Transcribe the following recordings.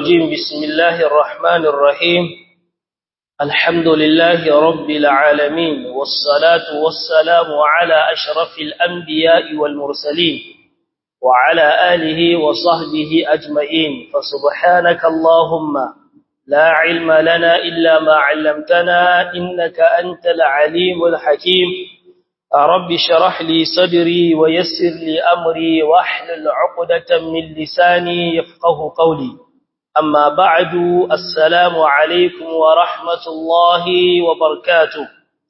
الرجيم بسم الله الرحمن الرحيم الحمد لله رب العالمين والصلاة والسلام على أشرف الأنبياء والمرسلين وعلى آله وصحبه أجمعين فسبحانك اللهم لا علم لنا إلا ما علمتنا إنك أنت العليم الحكيم رب شرح لي صدري ويسر لي أمري واحلل عقدة من لساني يفقه قولي أما بعد السلام عليكم ورحمة الله وبركاته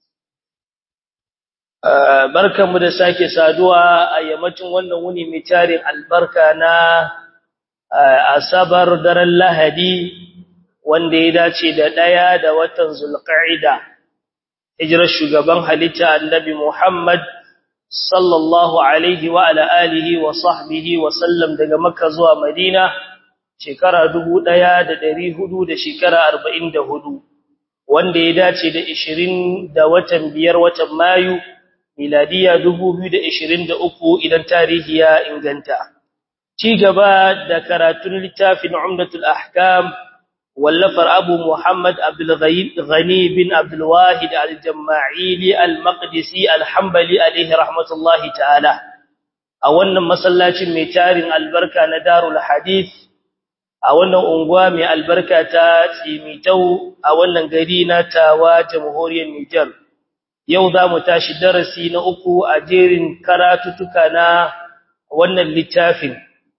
barkanmu da sake saduwa a yammacin wannan wuni mai tarin albarka na asabar daren lahadi wanda ya dace da ɗaya da watan zulqa'ida hijirar shugaban halitta annabi Muhammad sallallahu alaihi wa ala alihi wa sahbihi wa sallam daga Makka zuwa Madina shekara 1400 da shekara 44 wanda ya dace da 20 da watan biyar watan Mayu miladiya 2023 idan tarihi ya inganta ci gaba da karatun littafin Umdatul Ahkam واللفر أبو محمد عبد الغني بن عبد الواحد الجماعيلي المقدسي الحنبلي عليه رحمة الله تعالى أولا مسلاة ميتار البركة ندار الحديث أولا أنقوام البركة تيميتو أولا قرينة تاوى جمهوري النجر يوضا متاش درسي نأكو أجير كراتتكنا وانا اللتافن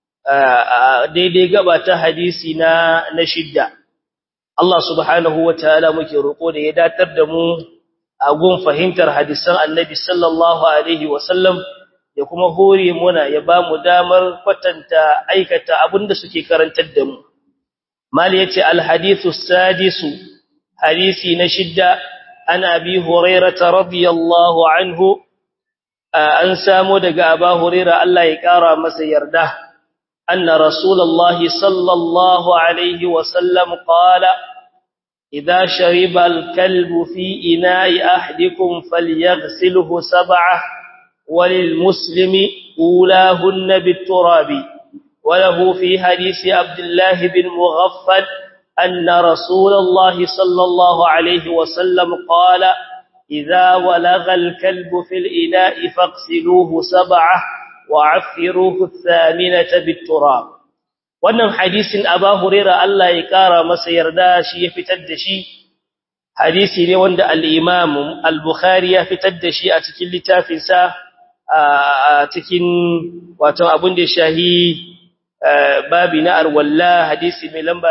daidai gaba ta hadisi na na shidda Allah subhanahu wataala muke roko da ya datar da mu a gun fahimtar hadisan Annabi sallallahu alaihi wasallam ya kuma hore muna ya ba mu damar kwatanta aikata abinda suke karantar da mu mali yace al hadithu sadisu hadisi na shidda ana bi hurairah radiyallahu anhu an samu daga aba hurairah Allah ya kara masa yarda أن رسول الله صلى الله عليه وسلم قال إذا شرب الكلب في إناء أحدكم فليغسله سبعة وللمسلم أولاهن بالتراب وله في حديث عبد الله بن مغفل أن رسول الله صلى الله عليه وسلم قال إذا ولغ الكلب في الإناء فاغسلوه سبعة وعفروه الثامنة بالتراب wannan hadisin Aba Huraira Allah ya kara masa yarda shi ya fitar da shi hadisi ne wanda al-Imam al-Bukhari ya fitar da shi a cikin littafin sa a cikin wato abun da shahi babi na arwalla hadisi mai lamba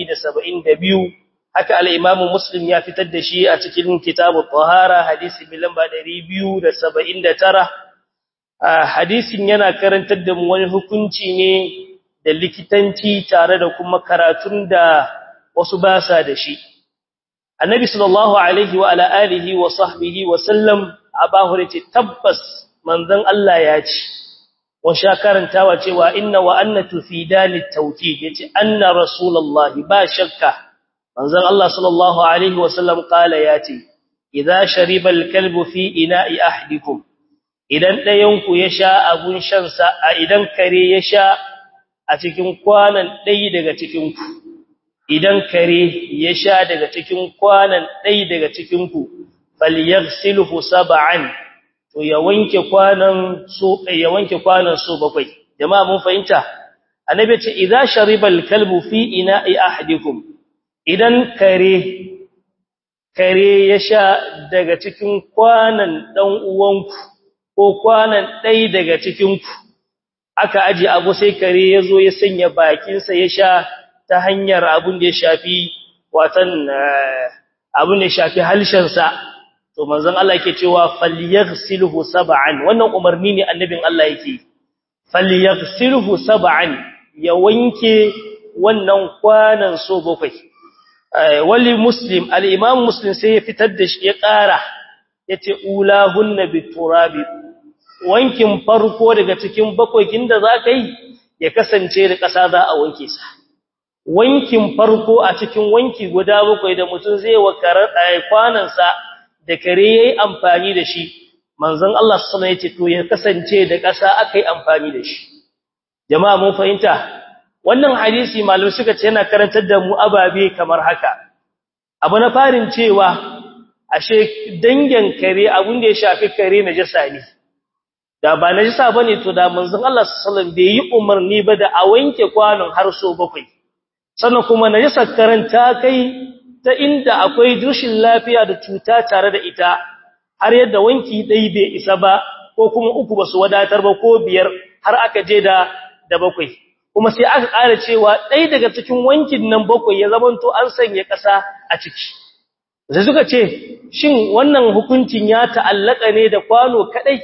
172 haka al-Imam Muslim ya fitar da shi a cikin kitabut tahara hadisi mai lamba 279 hadisin yana karantar da mu wani hukunci ne da likitanci tare da kuma karatun da wasu ba sa da shi annabi sallallahu alaihi wa ala alihi wa sahbihi wa sallam abahu ce tabbas manzon Allah ya ce wa sha karantawa cewa inna wa anna tufidani tawkid yace anna rasulullahi ba shakka manzon Allah sallallahu alaihi wa sallam kala yace idza shariba al-kalbu fi ina'i ahdikum idan ɗayanku ya sha abun shansa a idan kare ya sha a cikin kwanan ɗai daga cikinku idan kare ya sha daga cikin kwanan ɗai daga cikinku falyaghsilhu sab'an to ya wanke kwanan so ya wanke kwanan so bakwai jama'a mun fahimta annabi ce idza shariba al-kalbu fi ina'i ahadikum idan kare kare ya sha daga cikin kwanan dan uwanku ko kwanan ɗai daga cikinku aka aji abu sai kare ya zo ya sanya bakinsa ya sha ta hanyar abin da ya shafi watan abin da ya shafi halshensa to manzon Allah yake cewa falyaghsilhu sab'an wannan umarni ne annabin Allah yake falyaghsilhu sab'an ya wanke wannan kwanan so bakwai wali muslim al-imam muslim sai ya fitar da shi ya ƙara yace ulahunna biturabi wankin farko daga cikin bakwakin da za ka yi ya kasance da ƙasa za a wanke sa wankin farko a cikin wanki guda bakwai da mutum zai wakarar kwanansa da kare ya yi amfani da shi manzon Allah sallallahu alaihi wasallam ya ce to ya kasance da ƙasa aka yi amfani da shi jama'a mun fahimta wannan hadisi malamai suka ce yana karantar da mu ababe kamar haka abu na farin cewa ashe dangin kare abun da ya shafi kare najasa ne da ba najasa bane to da manzon Allah sallallahu alaihi wasallam bai yi umarni ba da a wanke kwanon har so bakwai sannan kuma najasar karanta kai ta inda akwai rashin lafiya da cuta tare da ita har yadda wanki dai bai isa ba ko kuma uku basu wadatar ba ko biyar har aka je da da bakwai kuma sai aka ƙara cewa ɗaya daga cikin wankin nan bakwai ya zamanto an sanya ƙasa a ciki sai suka ce shin wannan hukuncin ya ta'allaka ne da kwano kadai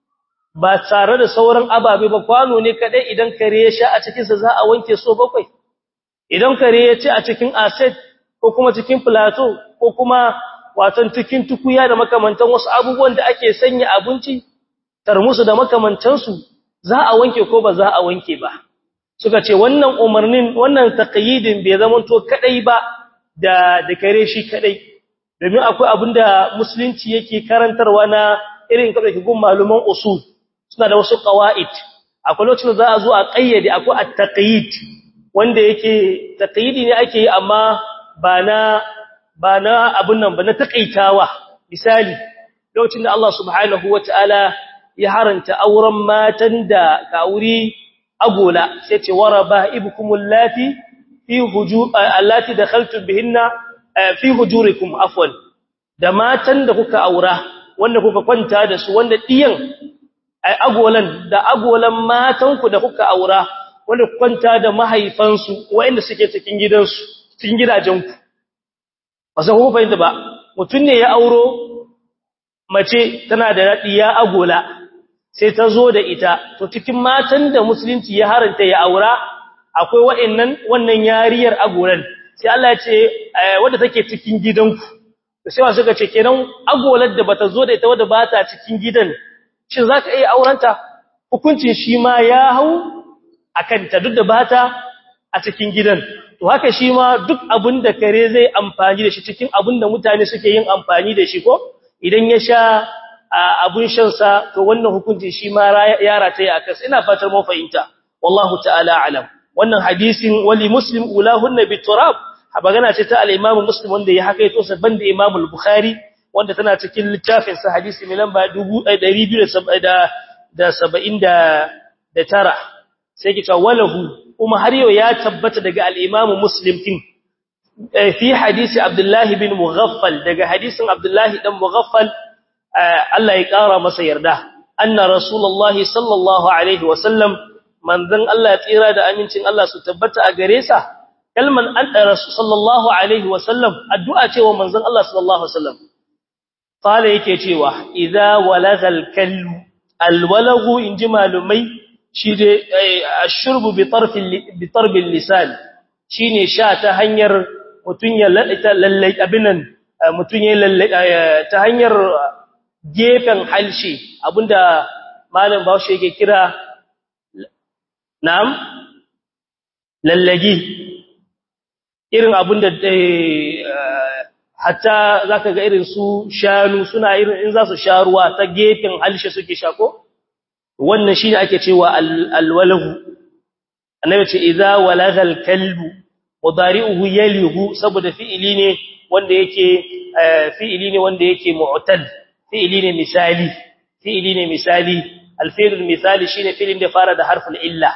ba tare da sauran ababe ba kwano ne kadai idan kare ya sha a cikin sa za a wanke so bakwai idan kare ya ci a cikin asset ko kuma cikin plateau ko kuma watan cikin tukuya da makamantan wasu abubuwan da ake sanya abinci tarmusu da makamantansu za a wanke ko ba za a wanke ba suka ce wannan umarnin wannan taqyidin bai zama to kadai ba da da kare shi kadai domin akwai abinda musulunci yake karantarwa na irin kada ki gun maluman usul suna da wasu qawaid akwai lokacin da za a zo a kayyade akwai at-taqyid wanda yake taqyidi ne ake yi amma ba na ba na abun nan ba na takaitawa misali lokacin da Allah subhanahu wataala ya haranta auren matan da kauri agola sai ce waraba ibkumul lati fi hujur allati dakhaltum bihinna fi hujurikum afwan da matan da kuka aura wanda kuka kwanta da su wanda diyan agolan da agolan matanku da kuka aura wanda kuka kwanta da mahaifansu wanda suke cikin gidansu cikin gidajenku ba sai ku fahimta ba mutun ne ya auro mace tana da diya agola sai ta zo da ita to cikin matan da musulunci ya haranta ya aura akwai wa'annan wannan yariyar agolan sai Allah ya ce wanda take cikin gidanku sai wasu suka ce kenan agolar da bata zo da ita wanda ba ta cikin gidan shin zaka iya aurenta hukuncin shi ma ya hau akan ta duk da bata a cikin gidan to haka shi ma duk abin da kare zai amfani da shi cikin abin da mutane suke yin amfani da shi ko idan ya sha abun shansa to wannan hukunci shi ma ya rataye a kansa ina fatar mun fahimta wallahu ta'ala alam wannan hadisin wali muslim ulahunna biturab magana ce ta al-imam muslim wanda ya hakaito sa banda imam al-bukhari wanda tana cikin littafin sa hadisi mai lamba 2279 sai ki ta walahu kuma har yau ya tabbata daga al-imam muslim din fi hadisi abdullah bin mughaffal daga hadisin abdullah dan mughaffal Allah ya ƙara masa yarda anna rasulullahi sallallahu alaihi wasallam manzon Allah ya tsira da amincin Allah su tabbata a gare sa kalman an rasul sallallahu alaihi wasallam addu'a cewa manzon Allah sallallahu alaihi wasallam qala yake cewa idza walagal kalbu alwalagu inji malumai shi dai ashurbu bi tarfi bi tarbi lisan shine sha ta hanyar mutun ya lallai abinan mutun ya lallai ta hanyar gefen halshe abinda malam Bahaushe yake kira na'am lallagi irin abinda hatta zaka ga irin su shanu suna irin in za su sha ruwa ta gefen halshe suke shako wannan shine ake cewa alwalahu annabi ce idza walagal kalbu mudari'uhu yalihu saboda fi'ili ne wanda yake fi'ili ne wanda yake mu'tal fi'ili ne misali fi'ili ne misali alfi'lul misali shine fi'ilin da fara da harful illa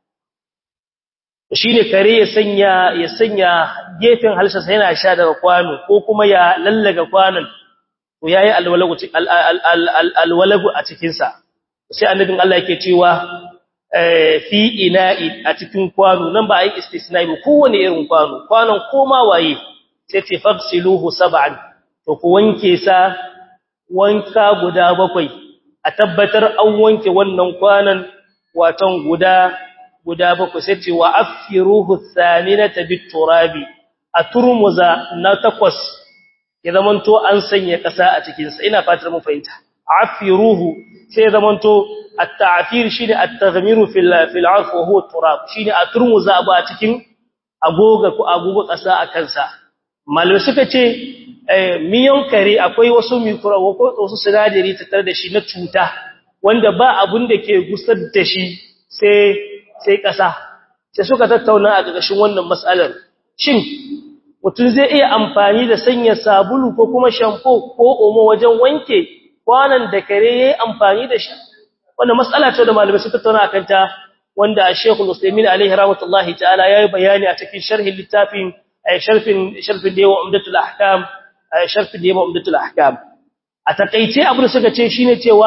shine kare ya sanya ya sanya gefen halsha sai yana sha daga kwano ko kuma ya lallaga kwanon to yayi alwalagu alwalagu a cikin sa sai annabin Allah yake cewa fi ina'i a cikin kwano nan ba ai istisna'i ba kowane irin kwano kwanon koma waye sai ce fafsiluhu sab'an to ku wanke sa wanka guda bakwai a tabbatar an wanke wannan kwanan watan guda guda bakwai sai ce wa afiruhu thaminata biturabi a turmuza na takwas ya zamanto an sanya kasa a cikin sa ina fatar mun fahimta afiruhu sai zamanto at-ta'fir shine at-taghmiru fil fil 'arf wa huwa turab shine a turmuza ba a cikin agoga ko agogo kasa a kansa malamai suka ce miyan kare akwai wasu mikrobo ko wasu sinadari tattare da shi na cuta wanda ba abun da ke gusar da shi sai sai kasa sai suka tattauna a gagashin wannan mas'alar shin mutum zai iya amfani da sanya sabulu ko kuma shampo ko omo wajen wanke kwanan da kare yayi amfani da shi wannan mas'ala ce da malamai suka tattauna akan ta wanda Sheikhul Muslimin alaihi rahmatullahi ta'ala yayi bayani a cikin sharhin littafin sharfin sharfin da yawa umdatul ahkam sharfin da yawa umdatul ahkam a takeice abin da suka ce shine cewa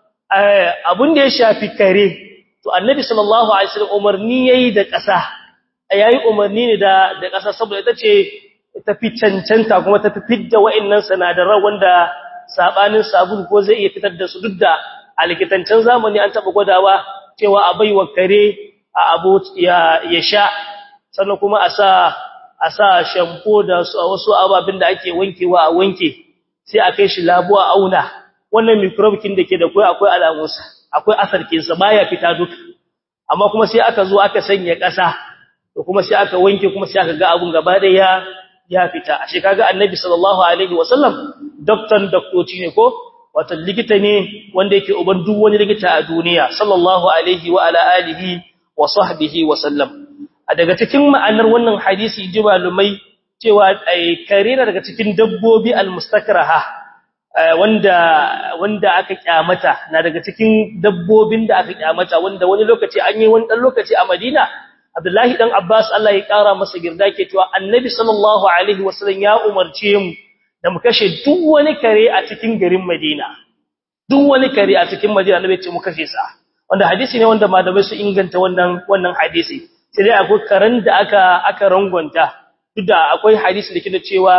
abin da ya shafi kare to annabi sallallahu alaihi wasallam umarni yayi da ƙasa yayi umarni ne da da ƙasa saboda ita ce ta fi cancanta kuma ta fi fidda wa'annan sanadaran wanda sabanin sabulu ko zai iya fitar da su duk da a likitancin zamani an taba gwadawa cewa a baiwa kare a abu ya ya sha sannan kuma a sa a sa shampoo da wasu ababin da ake wankewa a wanke sai a kai shi labuwa auna wannan microbe kin da ke da kai akwai alamunsa akwai asarkinsa baya fita duka amma kuma sai aka zo aka sanya ƙasa to kuma sai aka wanke kuma sai aka ga abun gaba da ya ya fita ashe kaga annabi sallallahu alaihi wasallam doktor doktoci ne ko wato likita ne wanda yake uban duk wani likita a duniya sallallahu alaihi wa ala alihi wa sahbihi wa sallam a daga cikin ma'anar wannan hadisi ji malumai cewa ai karena daga cikin dabbobi almustakraha wanda wanda aka kyamata na daga cikin dabbobin da aka kyamata wanda wani lokaci an yi wani dan lokaci a Madina Abdullahi dan Abbas Allah ya kara masa girda ke cewa Annabi sallallahu alaihi wasallam ya umarce mu da mu kashe duk wani kare a cikin garin Madina duk wani kare a cikin Madina Annabi ya ce mu kashe sa wanda hadisi ne wanda malamai su inganta wannan wannan hadisi sai dai akwai karen da aka aka rangonta duk da akwai hadisi da ke da cewa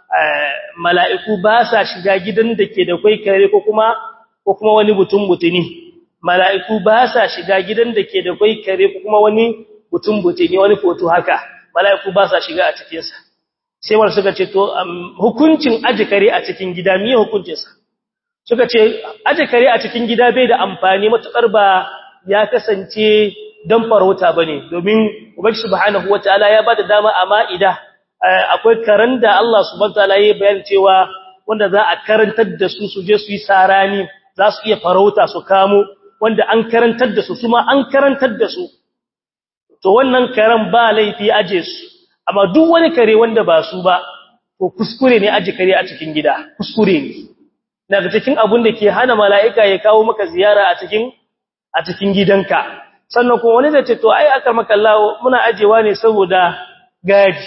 mala'iku ba sa shiga gidan da ke da kwai kare ko kuma ko kuma wani mutum mutuni mala'iku ba sa shiga gidan da ke da kwai kare ko kuma wani mutum mutuni wani foto haka mala'iku ba sa shiga a cikin sa sai wanda suka ce to hukuncin aje kare a cikin gida miye hukuncin sa suka ce aje kare a cikin gida bai da amfani matukar ba ya kasance dan farauta bane domin ubangi subhanahu wataala ya bada dama a ma'ida akwai karan da Allah subhanahu wataala ya bayan cewa wanda za a karantar da su su je su yi sarani za su iya farauta su kamo wanda an karantar da su kuma an karantar da su to wannan karan ba laifi aje su amma duk wani kare wanda ba su ba to kuskure ne aje kare a cikin gida kuskure ne daga cikin abun da ke hana mala'ika ya kawo maka ziyara a cikin a cikin gidanka sannan kuma wani zai ce to ai akar maka Allah muna ajewa ne saboda gaji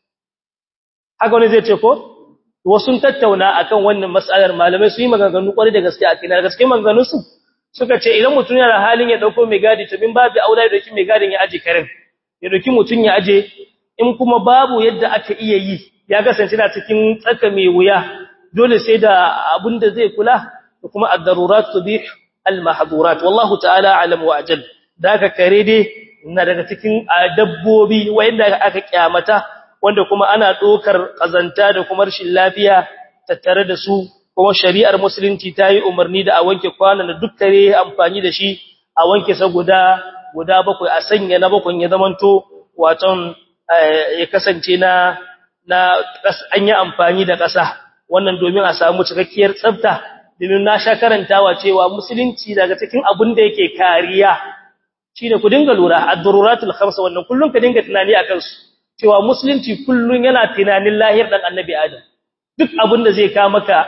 haka wani zai ce ko wasu tattauna akan wannan mas'alar malamai su yi maganganu kwarai da gaske a kina gaske maganganun su suka ce idan mutum yana halin ya dauko mai gadi to bin babu aula da dauki mai gadin ya aje karen ya dauki mutum ya aje in kuma babu yadda aka iya yi ya kasance na cikin tsaka mai wuya dole sai da abin da zai kula da kuma ad-darurat tubih al-mahdhurat wallahu ta'ala alam wa ajal daga kare dai na daga cikin dabbobi wanda aka kyamata wanda kuma ana dokar kazanta da kuma rashin lafiya tattare da su kuma shari'ar musulunci ta yi umarni da a wanke kwanan da dukkare amfani da shi a wanke sa guda guda bakwai a sanya na bakwai ya zamanto waton ya kasance na na an yi amfani da ƙasa wannan domin a samu cikakkiyar tsafta domin na sha karantawa cewa musulunci daga cikin abin da yake kariya shine ku dinga lura ad-daruratul khamsa wannan kullun ka dinga tunani akan su cewa musulunci kullun yana tunanin lahir dan annabi adam duk abin da zai ka maka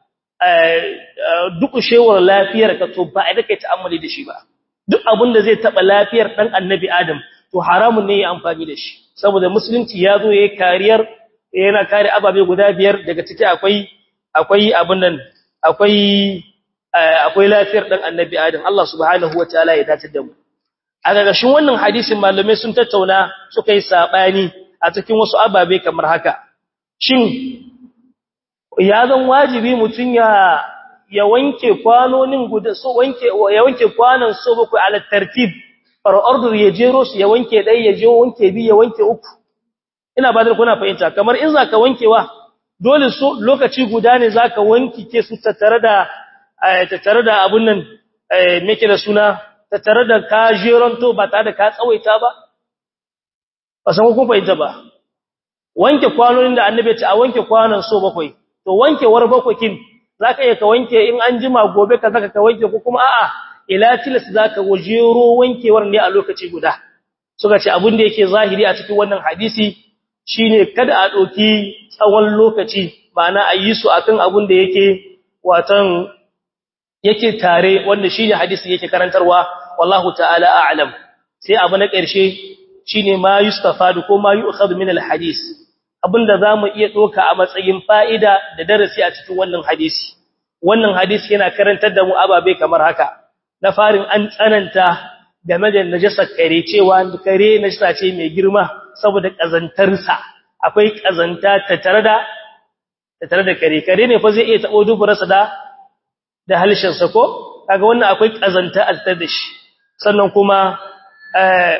duk shewar lafiyar ka to ba da kai ta'ammuli da shi ba duk abin da zai taba lafiyar dan annabi adam to haramun ne ya amfani da shi saboda musulunci ya zo yayin kariyar yana kare ababe guda biyar daga ciki akwai akwai abin nan akwai akwai lafiyar dan annabi adam Allah subhanahu wataala ya dace da mu a gagashin wannan hadisin malamai sun tattauna suka yi sabani a cikin wasu ababe kamar haka shin ya zan wajibi mutun ya ya wanke kwanonin guda so wanke ya wanke kwanan so bakwai ala tartib far order ya jero su ya wanke dai ya je wanke bi ya wanke uku ina ba da kuna fahimta kamar in zaka wankewa dole so lokaci guda ne zaka wanki ke su tattare da tattare da abun nan me ke da suna tattare da ka jeronto ba tare da ka tsawaita ba ba san kun fahimta ba wanke kwanonin da annabi ya ce a wanke kwanon so bakwai to wankewar bakwakin zaka iya ka wanke in an jima gobe ka zaka ka wanke ko kuma a'a ila tilas zaka wajero wankewar ne a lokaci guda suka ce abin da yake zahiri a cikin wannan hadisi shine kada a doki tsawon lokaci ma'ana a yi su akan abin da yake watan yake tare wanda shine hadisi yake karantarwa wallahu ta'ala a'lam sai abu na ƙarshe shine ma yustafadu ko ma yu'khadhu min al-hadis abinda zamu iya doka a matsayin fa'ida da darasi a cikin wannan hadisi wannan hadisi yana karantar da mu ababe kamar haka na farin an tsananta game da najasar kare cewa kare najasa ce mai girma saboda kazantarsa akwai kazanta tattare da tattare da kare kare ne fa zai iya tabo duburarsa da da halshen sa ko kaga wannan akwai kazanta a tattare da shi sannan kuma eh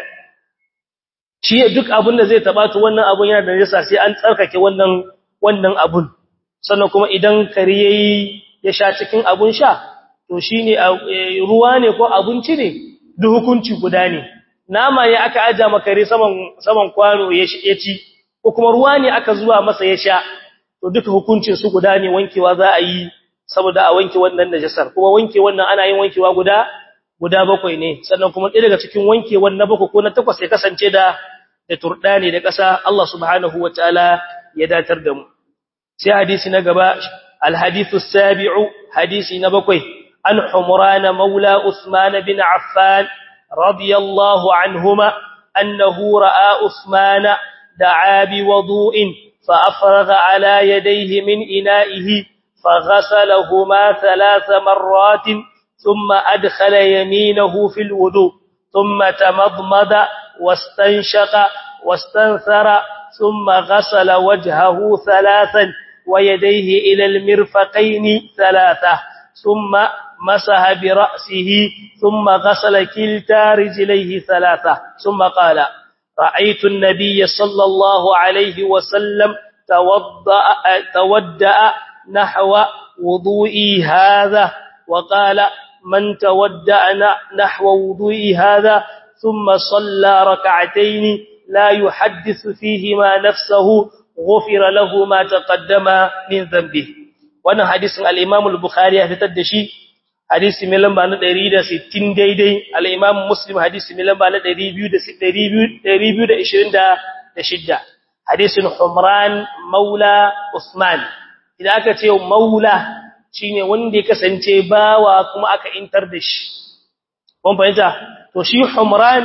shi duk abin da zai taba to wannan abun yana da najasa sai an tsarkake wannan wannan abun sannan kuma idan kare yayi ya sha cikin abun sha to shine ruwa ne ko abinci ne duk hukunci guda ne nama ya aka aja makare saman saman kwano ya ci ko kuma ruwa ne aka zuwa masa ya sha to duka hukuncin su guda ne wankewa za a yi saboda a wanke wannan najasar kuma wanke wannan ana yin wankewa guda guda bakwai ne sannan kuma ɗaya daga cikin wankewan na bakwai ko na takwas ya kasance da da turdani da ƙasa Allah subhanahu wataala ya datar da mu sai hadisi na gaba alhadithu sabi'u hadisi na bakwai an humran maula usman bin affan radiyallahu anhuma annahu ra'a usman da'a bi wudu'in fa afraga ala yadayhi min ina'ihi فغسلهما ثلاث مرات ثم أدخل يمينه في الوضوء ثم تمضمض واستنشق واستنثر ثم غسل وجهه ثلاثا ويديه إلى المرفقين ثلاثة ثم مسح برأسه ثم غسل كلتا رجليه ثلاثة ثم قال رأيت النبي صلى الله عليه وسلم تودأ, تودأ نحو وضوئي هذا وقال من تودأ نحو وضوئي هذا ثم صلى ركعتين لا يحدث فيهما نفسه غفر له ما تقدم من ذنبه wannan hadisin al-Imam al-Bukhari ya fitar da shi hadisi mai lamba na 160 daidai al-Imam Muslim hadisi mai lamba na 226 hadisin Humran Maula Usman idan aka ce Maula shine wanda ya kasance bawa kuma aka intar da shi kun fahimta to shi Humran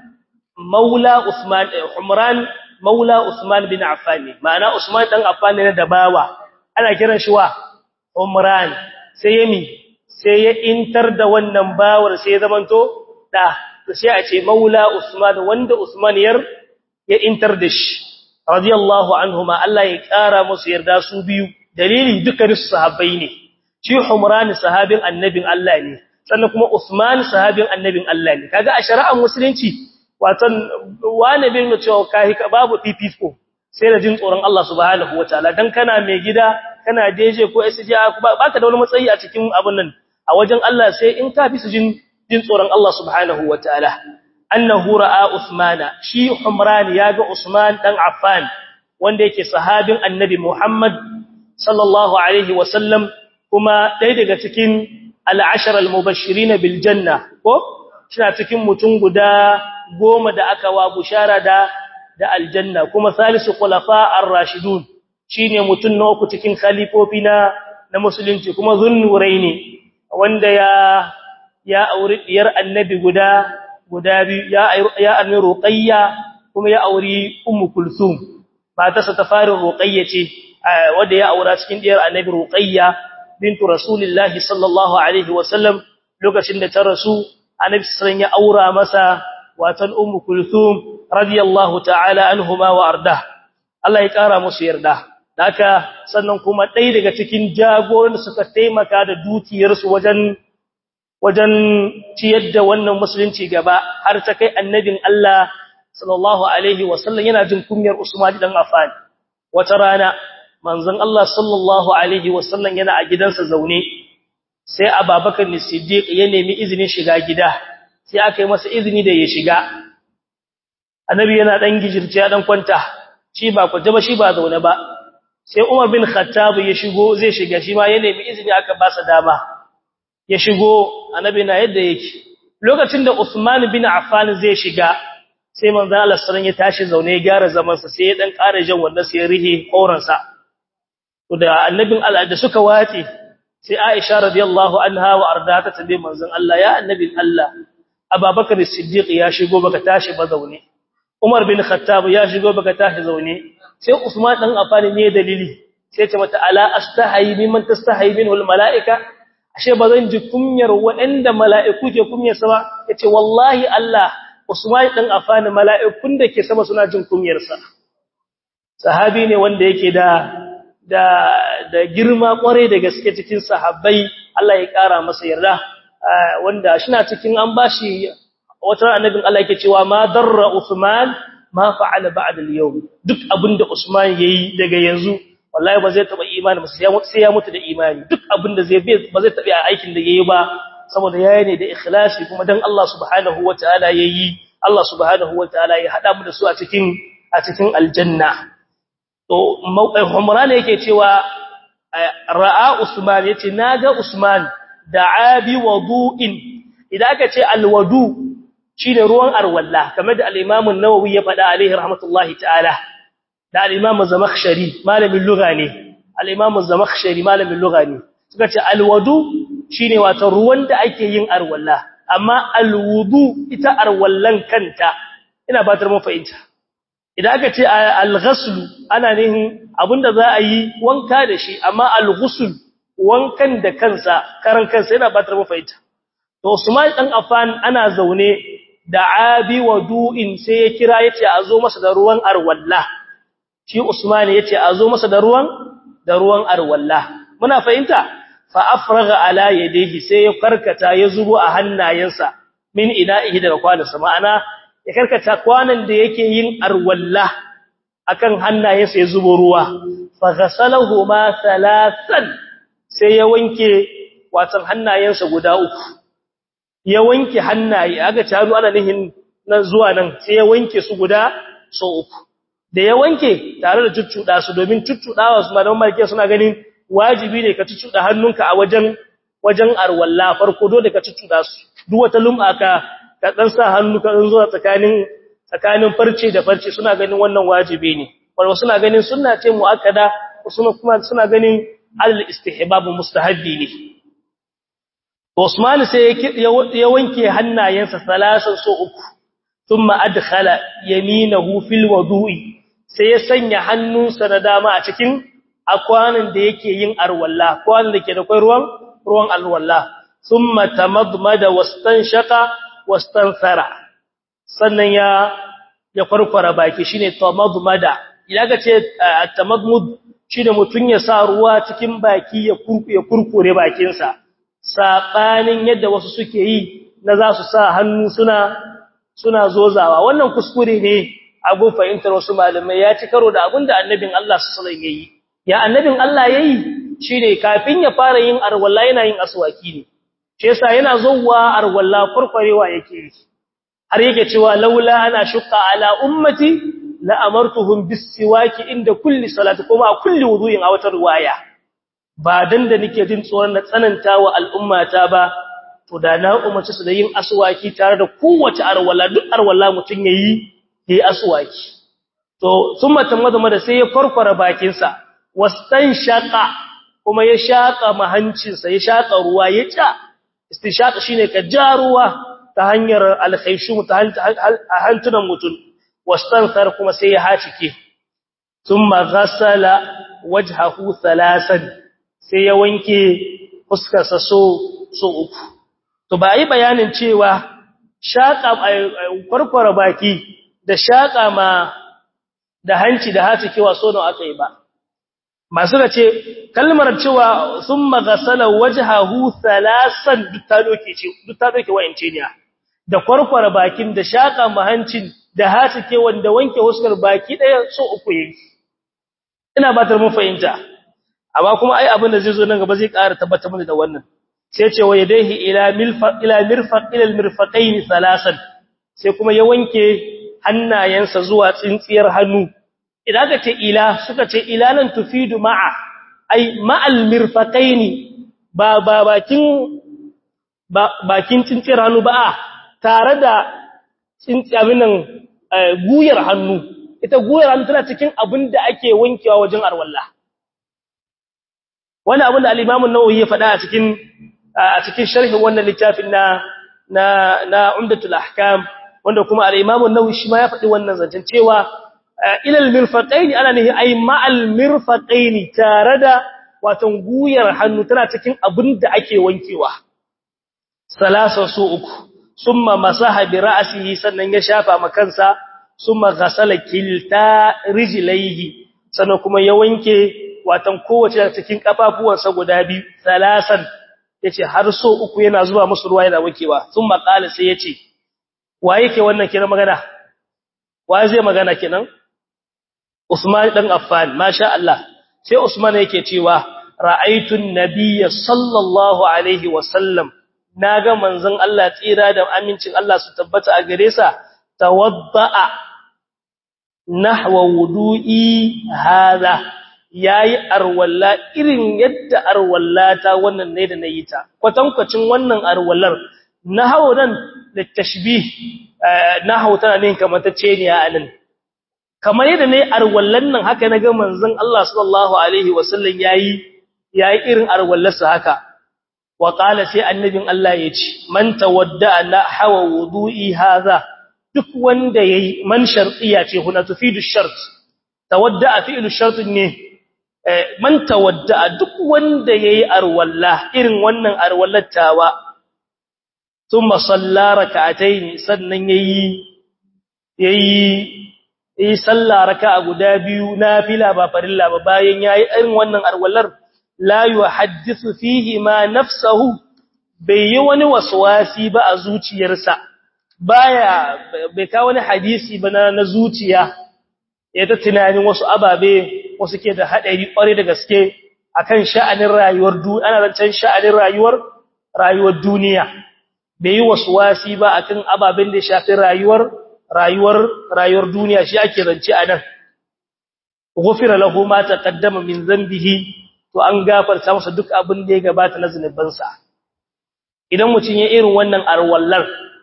Maula Usman Humran Maula Usman bin Affan ma'ana Usman dan Affan ne da bawa ana kiran shi wa Umran sai yami sai ya intar da wannan bawar sai ya zamanto da to sai a ce Maula Usman wanda Usman yar ya intar da shi radiyallahu anhuma Allah ya kara musu yarda su biyu dalili dukkan su sahabbai ne shi Humran sahabin annabin Allah ne sannan kuma Usman sahabin annabin Allah ne kaga a shari'ar musulunci watan wani bin cewa kai babu fifiko sai da jin tsoron Allah subhanahu wataala dan kana mai gida kana deje ko SJ baka da wani matsayi a cikin abun nan a wajen Allah sai in ka fi su jin jin tsoron Allah subhanahu wataala annahu ra'a Usmana shi Humran yaga Usman dan Affan wanda yake sahabin annabi Muhammad sallallahu alaihi wasallam kuma ɗaya daga cikin al'ashar al-mubashirin bil janna ko suna cikin mutum guda goma da aka wa bushara da da aljanna kuma salisu khulafa ar-rashidun shine mutum na uku cikin khalifofi na na musulunci kuma zunnuraini wanda ya ya auri diyar annabi guda guda biyu ya ya annabi ruqayya kuma ya auri ummu kulsum matarsa ta fara ruqayya ce wanda ya aura cikin diyar annabi ruqayya bintu rasulillahi sallallahu alaihi wasallam lokacin da ta rasu annabi sallallahu ya aura masa watan ummu kulthum radiyallahu ta'ala anhuma wa arda Allah ya kara musu yarda haka sannan kuma ɗaya daga cikin jagoran da suka taimaka da dukiyarsu wajen wajen ciyar da wannan musulunci gaba har ta kai annabin Allah sallallahu alaihi wasallam yana jin kunyar Usman dan Affan wata rana manzon Allah sallallahu alaihi wasallam yana a gidansa zaune sai Abubakar Siddiq ya nemi izinin shiga gida sai aka yi masa izini da ya shiga annabi yana dan gijirce dan kwanta shi ba kwanta ba shi ba zaune ba sai Umar bin Khattab ya shigo zai shiga shi ma ya nemi izini aka ba sa dama ya shigo annabi na yadda yake lokacin da Usman bin Affan zai shiga sai manzo Allah sallallahu ya tashi zaune ya gyara zaman sa sai ya dan ƙara jan wannan sai ya rihe koran sa to da annabin Allah da suka wace sai Aisha radiyallahu anha wa arda ta tambaye manzon Allah ya annabin Allah Abubakar Siddiq ya shigo baka tashi ba zaune Umar bin Khattab ya shigo baka tashi zaune sai Usman dan Affan ne dalili sai ce mata ala astahi mimman tastahi minhu almalaika ashe bazan ji kunyar waɗanda mala'iku ke kunyar sa ba yace wallahi Allah Usman dan Affan mala'ikun da ke sama suna jin kunyar sa sahabi ne wanda yake da da da girma kware da gaske cikin sahabbai Allah ya kara masa yarda wanda shina cikin an bashi wata annabin Allah yake cewa ma darra Usman ma fa'ala ba'da al-yawm duk abinda Usman yayi daga yanzu wallahi ba zai taba imani ba sai ya mutu da imani duk abinda zai ba zai taba aikin da yayi ba saboda yayi ne da ikhlasi kuma dan Allah subhanahu wataala yayi Allah subhanahu wataala ya hada mu da su a cikin a cikin aljanna to Umran yake cewa ra'a Usman yace naga Usman da'a bi wudu'in idan aka ce alwadu shine ruwan arwalla kamar da al-Imam an-Nawawi ya faɗa alaihi rahmatullahi ta'ala da al-Imam Zamakhshari malamin lugha ne al-Imam Zamakhshari malamin lugha ne suka ce alwadu shine wato ruwan da ake yin arwalla amma alwudu ita arwallan kanta ina batar mun fahimta idan aka ce al-ghusl ana nihin abinda za a yi wanka da shi amma al-ghusl wankan da kansa karan kansa yana batar mun fahimta to Usman dan Affan ana zaune da abi wadu'in sai ya kira yace a zo masa da ruwan arwalla shi Usman yace a zo masa da ruwan da ruwan arwalla muna fahimta fa afraga ala yadihi sai ya karkata ya zubo a hannayensa min ina'ihi daga kwanansa ma'ana ya karkata kwanan da yake yin arwalla akan hannayensa ya zubo ruwa fa ghasalahu ma thalathan sai ya wanke watan hannayensa guda uku ya wanke hannaye aga taru ana nihin nan zuwa nan sai ya wanke su guda so uku da ya wanke tare da cuccuda su domin cuccudawa su malaman malike suna ganin wajibi ne ka cuccuda hannunka a wajen wajen arwalla farko dole ka cuccuda su duk wata lum'a ka ka dan sa hannu ka zuwa tsakanin tsakanin farce da farce suna ganin wannan wajibi ne wanda suna ganin sunna ce muakkada kuma kuma suna ganin al istihbab mustahabbi ne Usman sai ya wanke hannayensa salasan so uku thumma adkhala yaminahu fil wudu'i sai ya sanya hannunsa na dama a cikin akwanin da yake yin arwalla kwanin da ke da kai ruwan ruwan alwalla thumma tamadmada wastanshaqa wastansara sannan ya ya farfara baki shine tamadmada idan ka ce tamadmud shine mutun ya sa ruwa cikin baki ya kurkure kurkure bakinsa saɓanin yadda wasu suke yi na za su sa hannu suna suna zozawa wannan kuskure ne abun fahimtar wasu malamai ya ci karo da abin da annabin Allah sallallahu alaihi yayi ya annabin Allah yayi shine kafin ya fara yin arwalla yana yin aswaki ne shi yasa yana zuwa arwalla farfarewa yake yi har yake cewa laula ana shukka ala ummati la amartuhum bis siwaki inda kulli salati kuma a kulli wudu'in a wata riwaya ba dan da nake jin tsoron na tsananta wa al'ummata ba to da na umarci su da yin aswaki tare da kowace arwala duk arwala mutun yayi yayi aswaki to summa tamadama da sai ya farfara bakin sa wastan shaqa kuma ya shaka mahancin sa ya shaka ruwa ya ca istishaqa shine ka ja ruwa ta hanyar alkhayshum ta hantunan mutun wastan sar kuma sai ya hacike thumma ghassala wajhahu thalasan sai ya wanke fuskarsa so so uku to ba yi bayanin cewa shaka farfara baki da shaka ma da hanci da haci kewa so nawa aka yi ba masu da ce kalmar cewa summa ghasala wajhahu thalasan duk ta doke ce duk ta doke wayance ne da farfara bakin da shaka ma hancin da haci kewa da wanke fuskar baki daya so uku yake ina ba ta mun fahimta amma kuma ai abin da zai zo nan gaba zai ƙara tabbatar mana da wannan sai ce wa yadayhi ila milfaq ila mirfaq ila almirfaqain thalasan sai kuma ya wanke hannayensa zuwa tsintsiyar hannu idan ka ce ila suka ce ila nan tufidu ma'a ai ma'al mirfaqain ba ba bakin ba bakin tsintsiyar hannu ba tare da tsintsi abin nan guyar hannu ita guyar hannu tana cikin abin da ake wankewa wajen arwalla wani abin da al-Imam an-Nawawi ya faɗa a cikin a cikin sharhin wannan littafin na na na Umdatul Ahkam wanda kuma al-Imam an-Nawawi shi ma ya faɗi wannan zancen cewa ilal mirfaqaini ana nihi ay ma'al mirfaqaini tare da watan guyar hannu tana cikin abin da ake wankewa salasa su uku summa masaha bi ra'sihi sannan ya shafa makansa summa ghasala kilta rijlaihi sannan kuma ya wanke watan kowace cikin kafafuwansa guda biyu salasan yace har so uku yana zuba musu ruwa yana wankewa summa qala sai yace waye ke wannan kenan magana waye zai magana kenan Usman dan Affan masha Allah sai Usman yake cewa ra'aytun nabiyya sallallahu alaihi wasallam naga manzon Allah tsira da amincin Allah su tabbata a gare sa tawadda'a nahwa wudu'i hadha yayi arwalla irin yadda arwallata wannan ne da nayi ta kwatankwacin wannan arwallar nahwa nan da tashbih nahwa tana ne kamar ta ce ne a anan kamar yadda ne arwallan nan haka naga manzon Allah sallallahu alaihi wasallam yayi yayi irin arwallarsa haka wa qala sai annabin Allah yace man tawadda la hawa wudu'i hadha duk wanda yayi man shartiya ce huna tufidu shart tawadda fi'lu shart ne man tawadda duk wanda yayi arwalla irin wannan arwallattawa thumma salla rak'atayn sannan yayi yayi yi sallah raka'a guda biyu nafila ba farilla ba bayan yayi irin wannan arwallar la yuhaddithu fihi ma nafsuhu bai yi wani waswasi ba a zuciyarsa baya bai ka wani hadisi ba na zuciya ya ta tunanin wasu ababe wasu ke da hadari kware da gaske akan sha'anin rayuwar duniya ana zancen sha'anin rayuwar rayuwar duniya bai yi waswasi ba akan ababen da shafi rayuwar rayuwar rayuwar duniya shi ake zance a nan ghufira lahu ma taqaddama min dhanbihi to an gafarta masa duk abin da ya gabata na zunubansa idan mutun ya irin wannan arwallar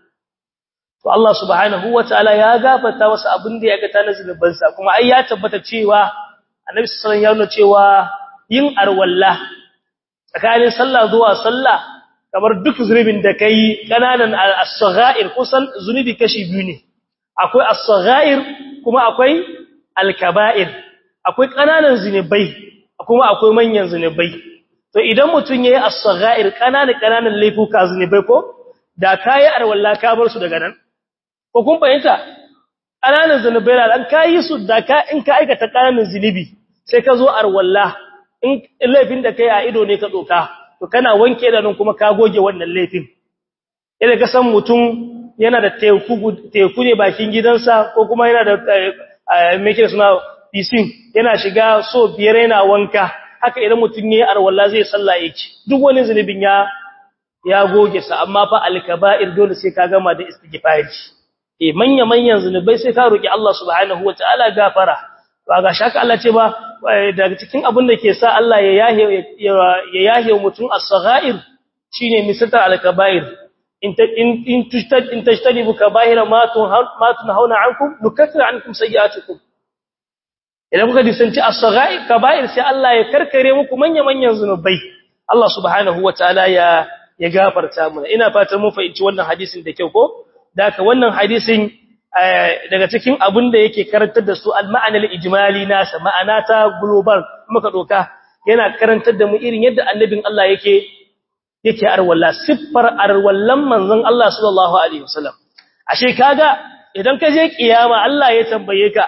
to Allah subhanahu wataala ya gafarta masa abin da ya ga ta na zunubansa kuma ai ya tabbata cewa Annabi sallallahu alaihi wasallam ya nuna cewa yin arwalla tsakanin sallah zuwa sallah kamar duk zunubin da kai kananan as-saghair kusan zunubi kashi biyu ne akwai as-saghair kuma akwai al-kaba'ir akwai kananan zinubai kuma akwai manyan zinubai to idan mutun yayi as-saghair kananan kananan laifuka zinubai ko da kai arwalla ka bar su daga nan ko kun fahimta kananan zinubai da kai su da ka in ka aikata kananan zinubi sai ka zo arwalla in laifin da kai a ido ne ka doka to kana wanke da nan kuma ka goge wannan laifin idan ka san mutum yana da teku ne bakin gidansa ko kuma yana da meke suna fisin yana shiga so biyar yana wanka haka idan mutum ne arwalla zai sallah yake duk wani zunubin ya ya goge sa amma fa alkaba'ir dole sai ka gama da istighfari eh manya manyan zunubai sai ka roki Allah subhanahu wataala gafara ba ga shaka Allah ce ba daga cikin abin da ke sa Allah ya yahe ya yahe mutum as-saghair shine misatar alkaba'ir in in tajtanibu kaba'ira ma tunhauna ankum nukaffir ankum sayi'atukum idan kuka disanci as-saghair kaba'ir sai Allah ya karkare muku manya-manyan zunubai Allah subhanahu wataala ya ya gafarta mana ina fatan mun fahimci wannan hadisin da kyau ko daka wannan hadisin daga cikin abin da yake karantar da su al-ma'ana al-ijmali nasa ma'ana ta global muka doka yana karantar da mu irin yadda annabin Allah yake yake arwalla siffar arwallan manzon Allah sallallahu alaihi wasallam ashe kaga idan ka je kiyama Allah ya tambaye ka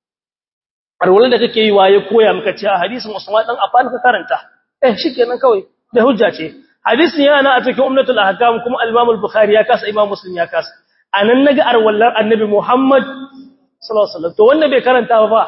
arwallan da kake yi waye koya maka cewa hadisin Usman dan Affan ka karanta eh shikenan kawai da hujja ce hadisin yana a cikin ummatul ahkam kuma al-Imam al-Bukhari ya kasa Imam Muslim ya kasa anan naga arwallan annabi Muhammad sallallahu alaihi wasallam to wanda bai karanta ba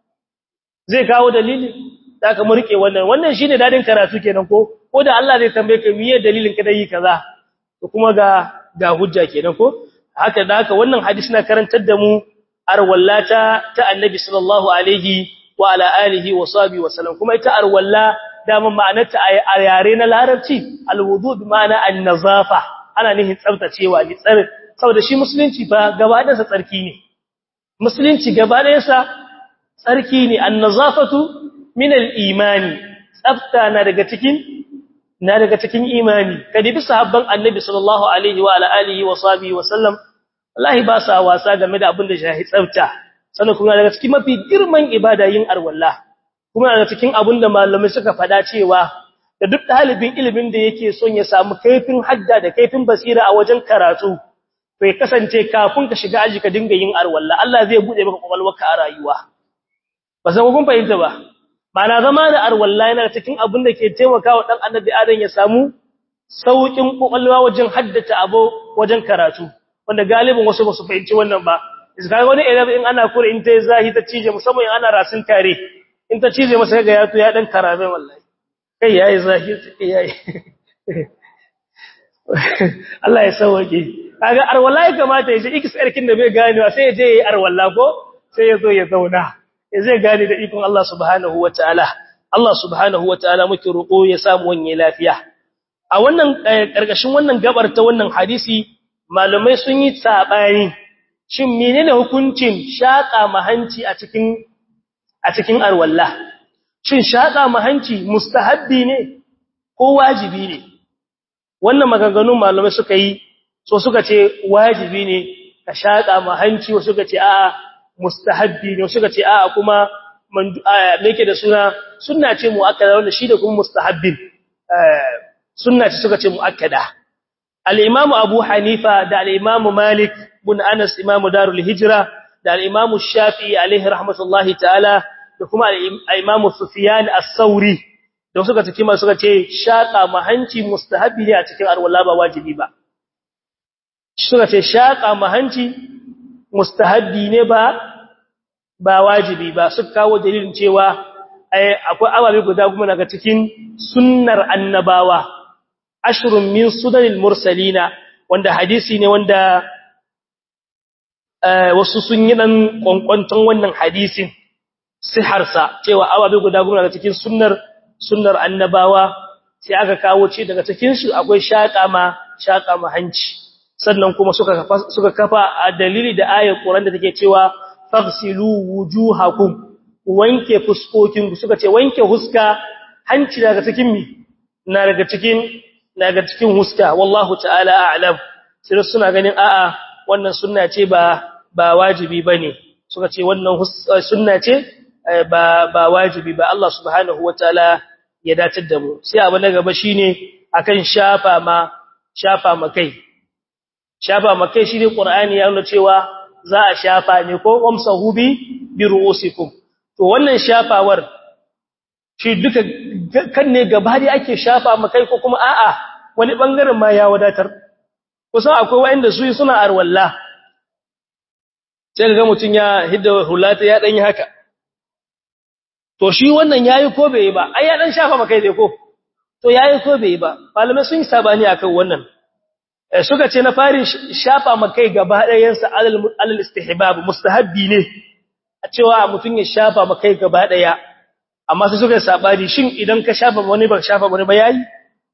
zai kawo dalili da ka mu rike wannan wannan shine dadin karatu kenan ko ko da Allah zai tambaye ka miye dalilin ka dai kaza to kuma ga ga hujja kenan ko haka da haka wannan hadisi na karantar da mu arwallata ta annabi sallallahu alaihi wa ala alihi wa sahbihi wa sallam kuma ita arwalla dama ma'anarta a yare na larabci alwudu bi ma'ana an-nazafa ana nihin tsaftacewa ni tsar saboda shi musulunci fa gaba da tsarki ne musulunci gaba ɗayansa tsarki ne annazafatu min al-imani tsafta na daga cikin na daga cikin imani kadi bi sahabban annabi sallallahu alaihi wa ala alihi wa sahbihi wa sallam wallahi ba sa wasa game da abin da shahi tsafta sannan kuma daga cikin mafi girman ibada yin arwalla kuma daga cikin abin da malamai suka faɗa cewa da duk ɗalibin ilimin da yake son ya samu kaifin hadda da kaifin basira a wajen karatu to ya kasance kafin ka shiga aji ka dinga yin arwalla Allah zai bude maka kwakwalwarka a rayuwa ba san kun fahimta ba Mana zama da arwalla yana cikin abin da ke taimakawa dan annabi Adam ya samu saukin kokalwa wajen haddata abu wajen karatu wanda galibin wasu ba su fahimci wannan ba iska wani idan in ana kure in tai zahi ta cije musamman in ana rasin tare in ta cije masa ga yato ya dan karabe wallahi kai yayi zahi kai yayi Allah ya sauke kaga arwalla ya kamata ya shi ikis erkin da bai ganewa sai ya je yayi arwalla ko sai ya zo ya zauna zai gane da ikon Allah subhanahu wataala Allah subhanahu wataala muke roƙo ya samu wanye lafiya a wannan karkashin wannan gabar ta wannan hadisi malamai sun yi sabani shin menene hukuncin shaka mahanci a cikin a cikin arwalla shin shaka mahanci mustahabbi ne ko wajibi ne wannan maganganun malamai suka yi so suka ce wajibi ne ka shaka mahanci wasu suka ce a'a mustahabbi ne suka ce a'a kuma me yake da suna sunna ce muakkada wanda shi da kuma mustahabbin sunna ce suka ce muakkada al-imam Abu Hanifa da al-imam Malik bin Anas imam Darul Hijra da al-imam Shafi'i alaihi rahmatullahi ta'ala da kuma al-imam Sufyan as-Sauri da suka ce kima suka ce shaqa mahanci mustahabbi ne a cikin arwala ba wajibi ba suka ce shaqa mahanci mustahabbi ne ba ba wajibi ba suka kawo dalilin cewa akwai ababe guda kuma daga cikin sunnar annabawa ashrun min sunanil mursalina wanda hadisi ne wanda wasu sun yi dan kwankwanton wannan hadisin siharsa cewa ababe guda kuma daga cikin sunnar sunnar annabawa sai aka kawo ce daga cikin su akwai shaka ma shaka ma hanci sannan kuma suka kafa suka kafa a dalili da ayar Qur'an da take cewa faghsilu wujuhakum wanke fuskokin suka ce wanke huska hanci daga cikin mi na daga cikin daga cikin huska wallahu ta'ala a'lam sai suna ganin a'a wannan sunna ce ba ba wajibi bane suka ce wannan sunna ce ba ba wajibi ba Allah subhanahu wataala ya datar da mu sai abu na gaba shine akan shafa ma shafa makai shafa makai shine qur'ani ya nuna cewa za a shafa ne ko wamsahu bi bi ru'usikum to wannan shafawar shi duka kan ne gaba da ake shafa makai ko kuma a'a wani bangaren ma ya wadatar kusan akwai wanda su suna arwalla sai ga mutun ya hidda hulata ya dan yi haka to shi wannan yayi ko bai ba ai ya dan shafa makai dai ko to yayi ko bai ba malamai sun yi sabani akan wannan suka ce na fari shafa makai gaba ɗayansa alal istihbab mustahabbi ne a cewa mutum ya shafa makai gaba ɗaya amma sai suka sabani shin idan ka shafa wani ba shafa wani ba yayi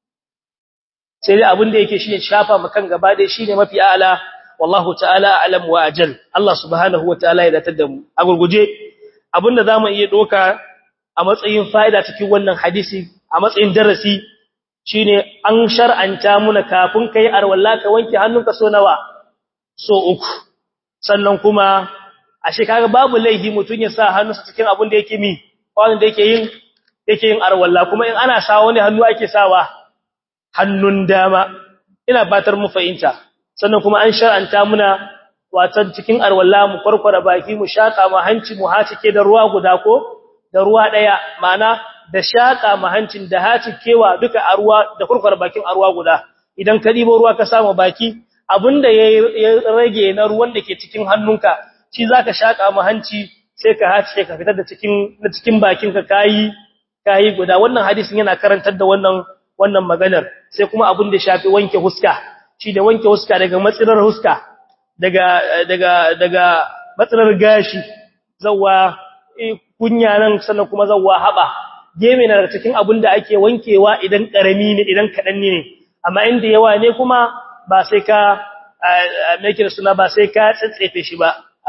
sai dai abin da yake shine shafa makan gaba ɗaya shine mafi a'la wallahu ta'ala a'lam wa ajal Allah subhanahu wa ta'ala ya datar da mu a gurguje abinda zamu iya doka a matsayin fa'ida cikin wannan hadisi a matsayin darasi shine an shar'anta muna kafin kai arwalla ka wanke hannunka so nawa so uku sannan kuma ashe kaga babu laifi mutun ya sa hannunsa cikin abin da yake mi wanda yake yin yake yin arwalla kuma in ana sawa wani hannu ake sawa hannun dama ina batar mu fahimta sannan kuma an shar'anta muna watan cikin arwalla mu farkwara baki mu shaka mu hanci mu hacike da ruwa guda ko da ruwa daya ma'ana da shaka mahancin da haci kewa duka a ruwa da kurkwar bakin a ruwa guda idan ka dibo ruwa ka samu baki abinda ya rage na ruwan da ke cikin hannunka shi zaka shaka mahanci sai ka haci ka fitar da cikin na cikin bakinka kai kai guda wannan hadisin yana karantar da wannan wannan maganar sai kuma abin da shafi wanke huska shi da wanke huska daga matsirar huska daga daga daga matsirar gashi zawa kunya nan sannan kuma zawa haba geme na cikin abin da ake wankewa idan karami ne idan kadan ne amma inda yawa ne kuma ba sai ka make suna ba sai ka tsatsefe shi ba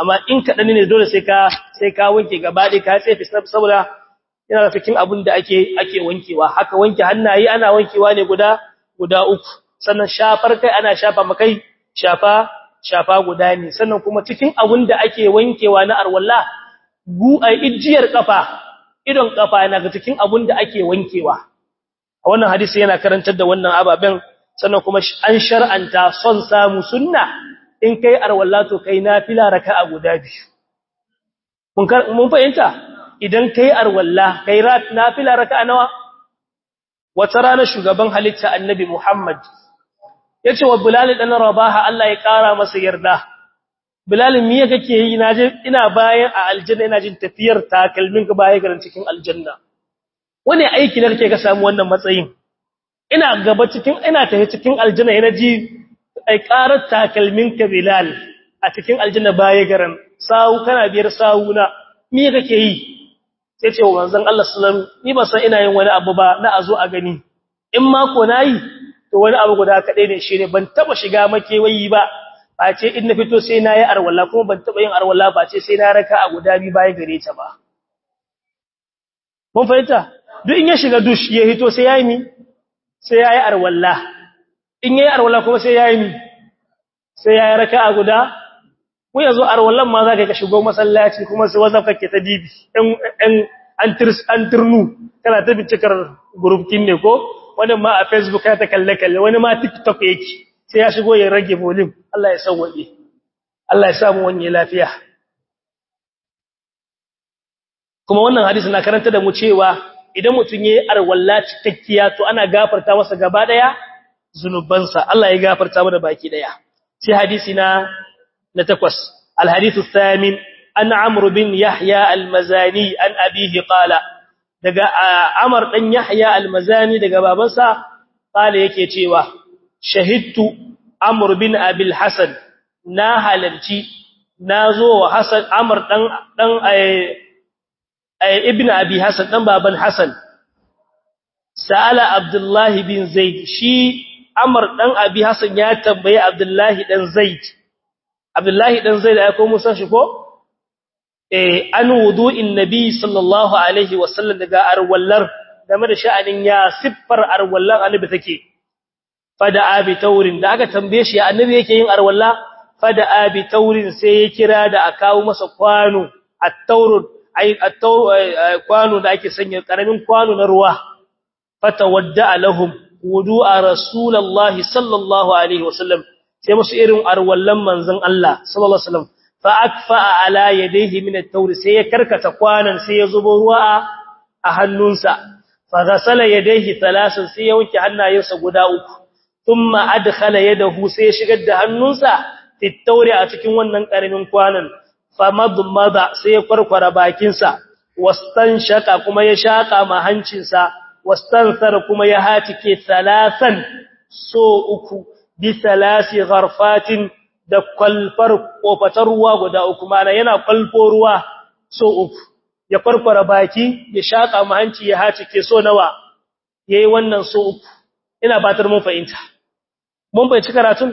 amma in kadan ne dole sai ka sai ka wanke gaba ɗaya ka tsefe saboda yana cikin abin da ake ake wankewa haka wanke hannaye ana wankewa ne guda guda uku sannan shafar kai ana shafa makai shafa shafa guda ne sannan kuma cikin abin da ake wankewa na arwalla gu a ijiyar kafa idon kafa yana ga cikin abin da ake wankewa a wannan hadisi yana karantar da wannan ababen sannan kuma an shar'anta son samu sunna in kai arwalla to kai nafila raka'a guda biyu mun mun fahimta idan kai arwalla kai nafila raka'a nawa wata rana shugaban halitta annabi Muhammad yace wa Bilal dan Rabaha Allah ya kara masa yarda Bilal me kake yi naje ina bayan a aljanna ina jin tafiyar takalmin ka baya garin cikin aljanna wani aiki da kake ka samu wannan matsayin ina gaba cikin ina tafi cikin aljanna ina ji ai karar takalmin ka Bilal a cikin aljanna baya garin sawu kana biyar sawuna me kake yi sai ce wa manzon Allah sallallahu alaihi ni ba san ina yin wani abu ba na azo a gani in ma ko nayi to wani abu guda kadai ne shine ban taba shiga makewayi ba ba ce in na fito sai nayi arwalla kuma ban taba yin arwalla ba ce sai na raka a guda bi baya gare ta ba mun fahimta duk in ya shiga dush ya hito sai yayi mi sai yayi arwalla in yayi arwalla kuma sai yayi mi sai yayi raka a guda ko yanzu arwallan ma za ka shigo masallaci kuma sai wazaf kake ta dibi ɗan an turnu kana ta bincikar gurufkin ne ko wani ma a facebook ya ta kalle-kalle wani ma tiktok yake sai ya shigo ya rage volume Allah ya san waje Allah ya samu wani lafiya kuma wannan hadisi na karanta da mu cewa idan mutum yayi arwalla cikakkiya to ana gafarta masa gaba daya zunubansa Allah ya gafarta mana baki daya sai hadisi na نتكوس الحديث الثامن أن عمرو بن يحيى المزاني أن أبيه قال دقى عمر بن يحيى المزاني دقى بابنسا قال يكي تيوه شهدت عمرو بن أبي الحسن ناهلنتي نازو وحسن عمر دن, دن أي أي ابن أبي حسن دن بابن حسن سأل عبد الله بن زيد شي عمر دن أبي حسن يا تنبي عبد الله دن زيد Abdullahi dan Zaid ya ko musan shi ko eh an wudu'in nabi sallallahu alaihi wasallam daga arwallar game da sha'anin ya siffar arwallar annabi take fada abi taurin da aka tambaye shi annabi yake yin arwalla fada abi taurin sai ya kira da a kawo masa kwano at-taurud ai at-taur kwano da ake sanya karamin kwano na ruwa fatawadda lahum wudu'a rasulullahi sallallahu alaihi wasallam sai musu irin arwallan manzon Allah sallallahu alaihi wasallam fa akfa ala yadayhi min at-tawr sai ya karkata kwanan sai ya zubo ruwa a hannunsa fa ghasala yadayhi thalasan sai ya wanke hannayensa guda uku thumma adkhala yadahu sai ya shigar da hannunsa fi at a cikin wannan karamin kwanan fa madmada sai ya kwarkwara bakinsa wastanshaka kuma ya shaka ma hancinsa wastansara kuma ya hatike thalasan so uku bisalasi gharfatin da kwalfar kofatar ruwa guda uku mana yana kwalfo ruwa so uku ya farfara baki ya shaka mu hanci ya haci ke so nawa yayi wannan so uku ina batar mun fahimta mun bai ci karatun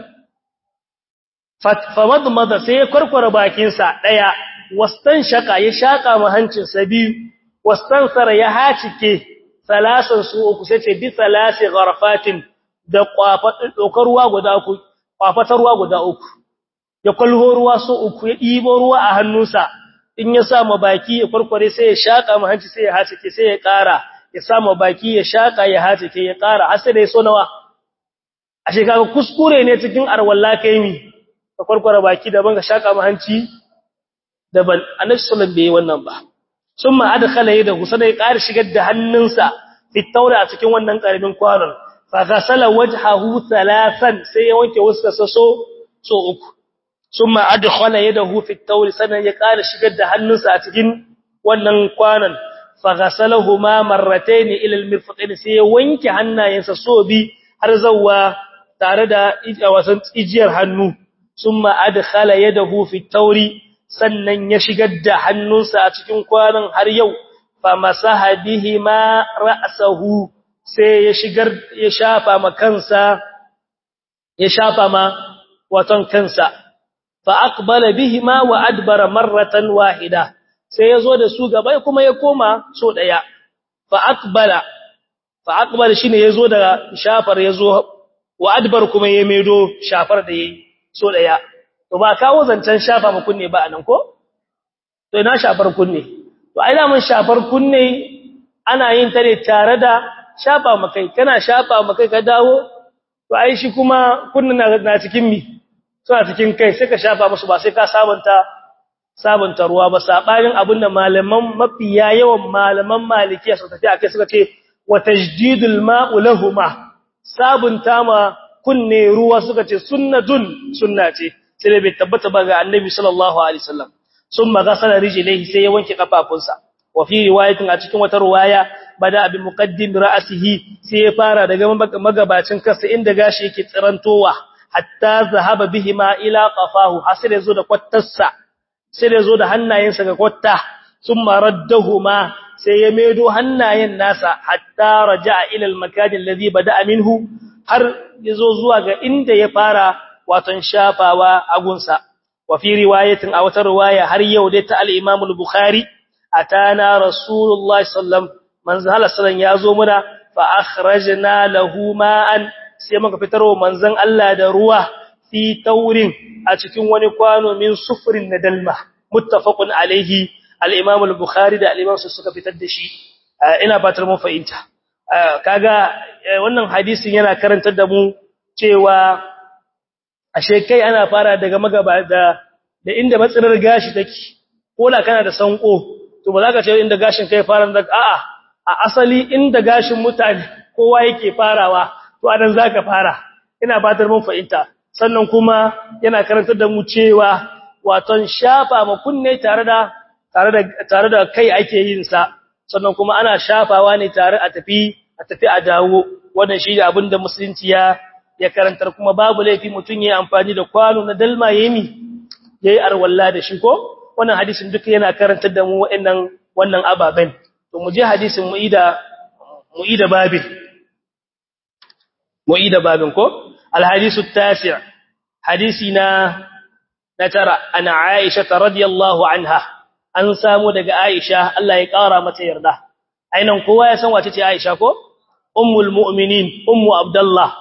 famadmada sai ya farfara bakin sa daya wastan shaka ya shaka mu hancin sa biyu wastan sara ya haci ke salasan su uku sai ce bisalasi gharfatin da ɗaukar ruwa guda uku, kwafatar ruwa guda uku, ya kwalho ruwa so uku ya ɗibo ruwa a hannunsa, in ya sa baki ya kwarkware sai ya shaƙa ma hanci sai ya hacike sai ya ƙara, ya sa baki ya shaƙa ya hacike ya ƙara, har sai da ya so nawa. A shekara kuskure ne cikin arwalla kai mi, ka kwarkware baki daban ka shaƙa ma hanci daban, annabi sallallahu bai yi wannan ba. Sun ma adkhala yadahu sai ya ƙara shigar da hannunsa fitaura a cikin wannan ƙaramin kwanon. فغسل وجهه ثلاثا sai ya wanke wuskarsa so so uku summa adkhala yadahu fi at-tawr sanan ya kara shigar da hannunsa a cikin wannan kwanan faghasalahuma marratayn ila al-mirfaqayn sai ya wanke hannayensa so bi har zawwa tare da wasan ijiyar hannu summa adkhala yadahu fi at-tawr sannan ya shigar da hannunsa a cikin kwanan har yau famasaha bihima ra'sahu sai ya shigar ya shafa ma kansa ya shafa ma waton kansa fa aqbala bihima wa adbara marratan wahida sai yazo da su gaba kuma ya koma so daya fa aqbala fa aqbala shine yazo da shafar yazo wa adbar kuma ya medo shafar da yayi so daya to ba kawo zancan shafa mu kunne ba anan ko to ina shafar kunne to ai da mun shafar kunne ana yin ta ne tare da shafa makai kana shafa makai ka dawo to ai shi kuma kunnin na cikin mi suna cikin kai sai ka shafa musu ba sai ka sabunta sabunta ruwa ba sabanin abinda malaman mafiya yawan malaman malikiya suka tafi akai suka ce wa tajdidul ma'u lahumma sabunta ma kunne ruwa suka ce sunnatun sunna ce sai bai tabbata ba ga annabi sallallahu alaihi wasallam summa ghasala rijlaihi sai ya wanke kafafunsa wa fi riwayatin a cikin wata riwaya bada abin muqaddim ra'sihi sai ya fara daga magabacin kansa inda gashi yake tsirantowa hatta zahaba bihima ila qafahu hasir yazo da kwattarsa sai yazo da hannayensa ga kwatta summa raddahuma sai ya medo hannayen nasa hatta raja'a ila al-makan alladhi bada'a minhu har yazo zuwa ga inda ya fara waton shafawa agunsa wa fi riwayatin a wata riwaya har yau dai ta al-Imam al-Bukhari atana Rasulullahi sallam manzo Allah sallan yazo muna fa akhrajna lahu ma'an sai muka fitarwa manzon Allah da ruwa fi taurin a cikin wani kwano min sufrin na dalma muttafaqun alaihi al-Imam al-Bukhari da al-Imam suka fitar da shi ina fatar mun fahimta kaga wannan hadisin yana karantar da mu cewa ashe kai ana fara daga magaba da da inda matsirar gashi take ko da kana da sanko to ba za ka ce inda gashin kai fara da a'a a asali inda gashin mutane kowa yake farawa to anan zaka fara ina fatar mun fahimta sannan kuma yana karantar da mu cewa waton shafa ma kunne tare da tare da tare da kai ake yin sa sannan kuma ana shafawa ne tare a tafi a tafi a dawo wannan shi da abinda musulunci ya ya karantar kuma babu laifi mutun yayi amfani da kwano na dalma yemi yayi arwalla da shi ko wannan hadisin duka yana karantar da mu wa'annan wannan ababen to mu je hadisin mu ida mu ida babin mu ida babin ko al hadisu tasi' hadisi na na tara ana aisha radhiyallahu anha an samu daga aisha Allah ya kara mata yarda ainan kowa ya san wace ce aisha ko ummul mu'minin ummu abdullah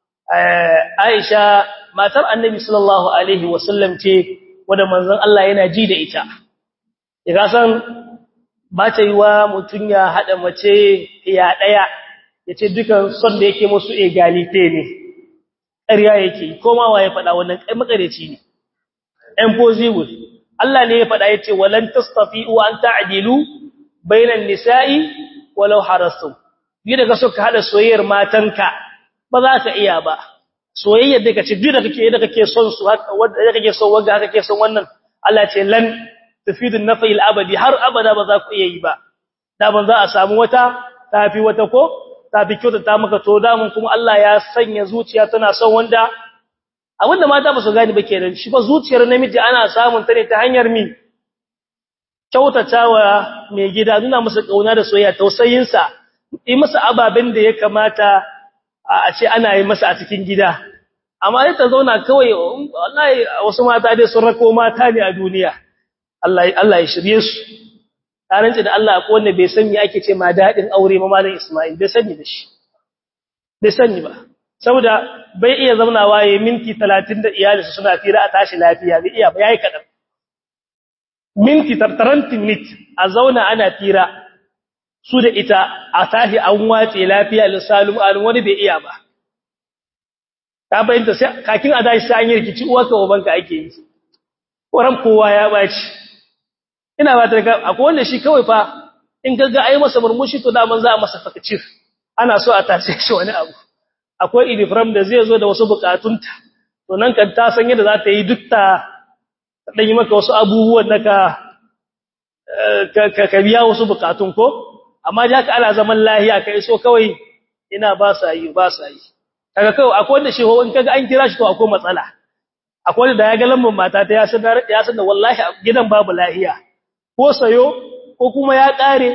aisha matar annabi sallallahu alaihi wasallam ce wanda manzon Allah yana ji da ita ya san ba ta yi wa mutum ya haɗa mace ya ɗaya ya ce dukan son da yake musu egalite ne ƙarya yake komawa ya faɗa wannan ƙai makareci ne impossible Allah ne ya faɗa ya ce walan tastafi'u an ta'dilu bainan nisa'i walau harastu yi daga so ka haɗa soyayyar matanka ba za ka iya ba soyayyar da kace duk da kake yadda kake son su haka wanda kake son wanda haka kake son wannan Allah ce lan tufidu nafi al-abadi har abada ba za ku iya yi ba da ban za a samu wata tafi wata ko tafi kyauta ta maka to da mun kuma Allah ya sanya zuciya tana son wanda abinda mata ba su gani ba kenan shi ba zuciyar namiji ana samun ta ne ta hanyar mi kyautatawa mai gida nuna masa kauna da soyayya tausayin sa yi masa ababen da ya kamata a ce ana yi masa a cikin gida amma sai ta zauna kawai wallahi wasu mata dai sun rako mata ne a duniya Allah Allah ya shirye su taranci da Allah ko wanda bai san me ake ce ma dadin aure ma malam Isma'il bai sani da shi bai sani ba saboda bai iya zaunawa yayin minti 30 da iyalinsa suna fira a tashi lafiya bai iya ba yayi kadan minti 30 minute a zauna ana fira su da ita a tahi an wace lafiya lissalum alun wani bai iya ba ta bayyanta sai kakin a dashi sai an yi rikici uwarka ubanka ake yi koran kowa ya baci ina ba ta akwai wanda shi kawai fa in gaga ai masa murmushi to daman za a masa fakacir ana so a tace shi wani abu akwai idifram da zai zo da wasu bukatunta to nan kan ta san yadda za ta yi duk ta dan yi maka wasu abubuwan da ka ka biya wasu bukatun ko amma da haka ana zaman lahiya kai so kawai ina ba sa yi ba sa yi kaga kawai akwai wanda shi ho in kaga an kira shi to akwai matsala akwai wanda da ya ga lambun mata ta ya san ya san da wallahi gidan babu lahiya ko sayo ko kuma ya kare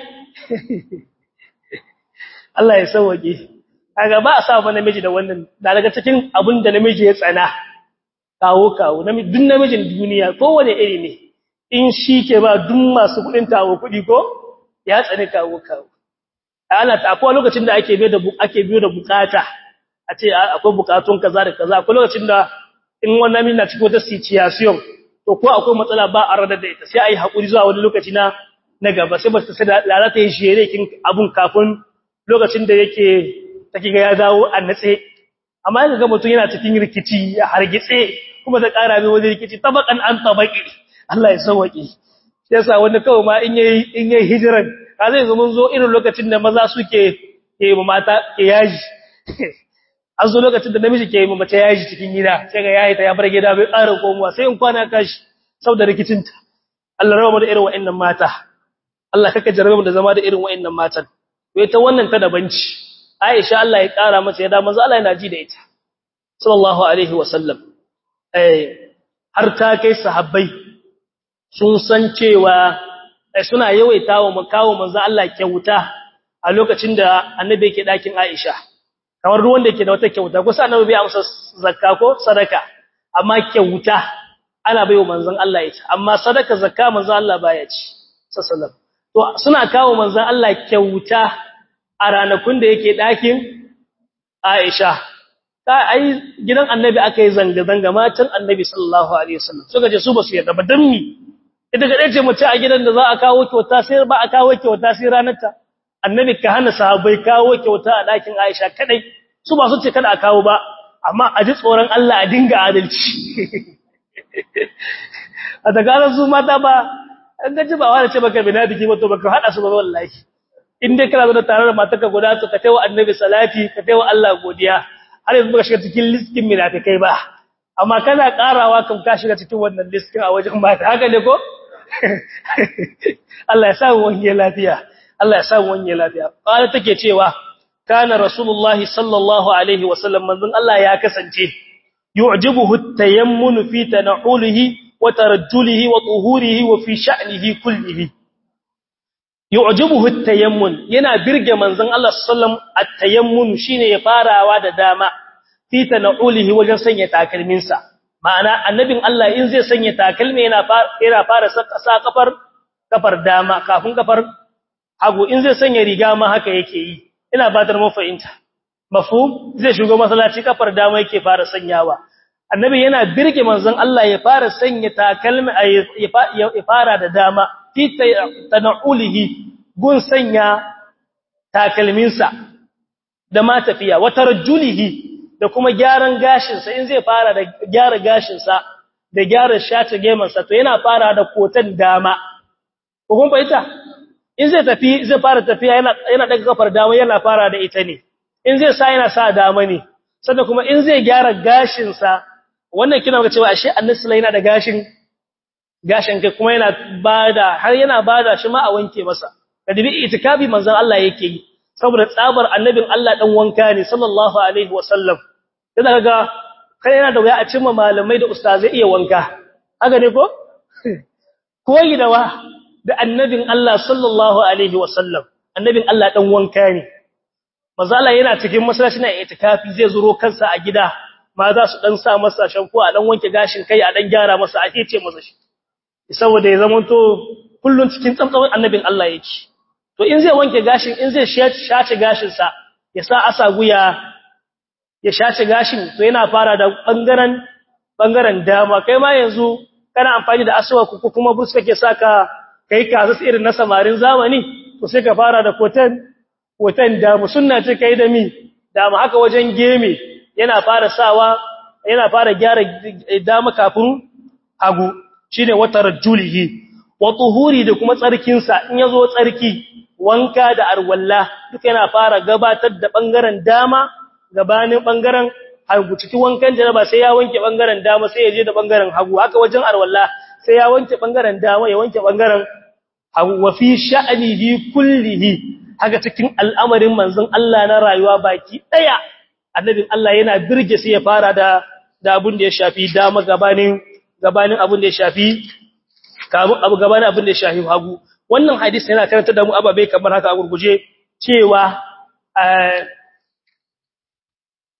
Allah ya sauke kaga ba a sa ba namiji da wannan da daga cikin abin da namiji ya tsana kawo kawo duk namijin duniya kowane iri ne in shi ke ba duk masu kudin tawo kudi ko ya tsani kawo kawo ana ta akwai lokacin da ake biyo da ake biyo da bukata a ce akwai bukatun kaza da kaza akwai lokacin da in wannan min na cikin wata situation to ko akwai matsala ba a radar da ita sai ayi hakuri zuwa wani lokaci na na gaba sai ba ta sai lalata yin shere kin abun kafin lokacin da yake take ga ya dawo a natse amma yanzu ga mutum yana cikin rikici ya hargitse kuma da ƙara mai wani rikici tabakan an tabaki Allah ya sauwaki sai yasa wanda kawai ma in yayi in yayi hijiran ka zai zo mun zo irin lokacin da maza suke ke mata ke yaji an zo lokacin da namiji ke yi mace yaji cikin gida sai ga yayi ta ya bar gida bai ƙara komowa sai in kwana kashi saboda rikicinta Allah rawa mu da irin wa'annan mata Allah kaka jarabe mu da zama da irin wa'annan matan to ita wannan ta dabanci Aisha Allah ya ƙara mata yada manzo Allah yana ji da ita sallallahu alaihi wasallam eh har ta kai sahabbai sun san cewa suna yawaita wa makawo manzo Allah kyauta a lokacin da annabi yake dakin Aisha kamar duk wanda yake da wata kyauta ko sai annabi bai amsa zakka ko sadaka amma kyauta ana baiwa manzon Allah ita amma sadaka zakka manzon Allah baya ci sallallahu to suna kawo manzon Allah kyauta a ranakun da yake ɗakin Aisha ta ai gidan annabi aka yi zanga-zanga matan annabi sallallahu alaihi wasallam suka ce su ba su yarda ba dan mi ita ga dace mace a gidan da za a kawo kyauta sai ba a kawo kyauta sai ranar ta annabi ka hana sahabbai kawo kyauta a ɗakin Aisha kadai su ba su ce kada a kawo ba amma a ji tsoron Allah a dinga adalci a daga su mata ba an gaji ba wani ce baka binadiki ba to baka hada su ba wallahi in dai kana da tare da matarka guda ka taiwa annabi salati ka taiwa Allah godiya har yanzu baka shiga cikin listin munafikai ba amma kana karawa kan ka shiga cikin wannan listin a wajen mata haka ne ko Allah ya sa mu wani lafiya Allah ya sa mu wani lafiya qala take cewa kana rasulullahi sallallahu alaihi wasallam manzon Allah ya kasance yu'jibuhu at-tayammun fi tanahulihi wa tarajjulihi wa tuhurihi wa fi sha'nihi kullihi yu'jibuhu at-tayammun yana birge manzon Allah sallam at-tayammun shine ya farawa da dama fi tanaulihi wajen sanya takalminsa ma'ana annabin Allah in zai sanya takalmi yana fara yana fara sa kafar kafar dama kafin kafar hagu in zai sanya riga ma haka yake yi ina batar mu fahimta mafhum zai shigo masallaci kafar dama yake fara sanyawa annabi yana birge manzon Allah ya fara sanya takalmi ya fara da dama fi tanaulihi gun sanya takalminsa da ma tafiya wa tarjulihi da kuma gyaran gashinsa in zai fara da gyara gashinsa da gyara shata gemansa to yana fara da kotan dama ko kun fahimta in zai tafi zai fara tafiya yana yana daga kafar dama yana fara da ita ne in zai sa yana sa dama ne sannan kuma in zai gyara gashinsa wannan kina ga cewa ashe annabi yana da gashin gashin kai kuma yana bada har yana bada shi ma a wanke masa kadibi itikafi manzon Allah yake yi saboda tsabar annabin Allah dan wanka ne sallallahu alaihi wasallam idan kaga kai yana da wuya a cimma malamai da ustazai iya wanka haka ne ko koyi da wa da annabin Allah sallallahu alaihi wasallam annabin Allah dan wanka ne manzon Allah yana cikin masallaci na itikafi zai zuro kansa a gida ma za su dan sa masa shanko a dan wanke gashin kai a dan gyara masa a ce masa shi saboda ya zamanto kullun cikin tsantsan annabin Allah yake to in zai wanke gashin in zai shace gashin sa ya sa asa guya ya shace gashin to yana fara da bangaren bangaren dama kai ma yanzu kana amfani da aswa ko kuma bus kake saka kai kaza irin na samarin zamani to sai ka fara da kotan kotan dama sunna ce kai da mi dama haka wajen geme yana fara sawa yana fara gyara dama kafin hagu shine watar julihi wa tuhuri da kuma tsarkinsa in yazo tsarki wanka da arwalla duka yana fara gabatar da bangaren dama gabanin bangaren hagu cikin wankan janaba sai ya wanke bangaren dama sai ya je da bangaren hagu haka wajen arwalla sai ya wanke bangaren dama ya wanke bangaren hagu wa fi sha'nihi kullihi haka cikin al'amarin manzon Allah na rayuwa baki daya annabin Allah yana birge sai ya fara da da abun da ya shafi dama gabanin gabanin abun da ya shafi kamun abu gabanin abun da ya shafi hagu wannan hadisi yana karanta da mu ababe kamar haka a gurguje cewa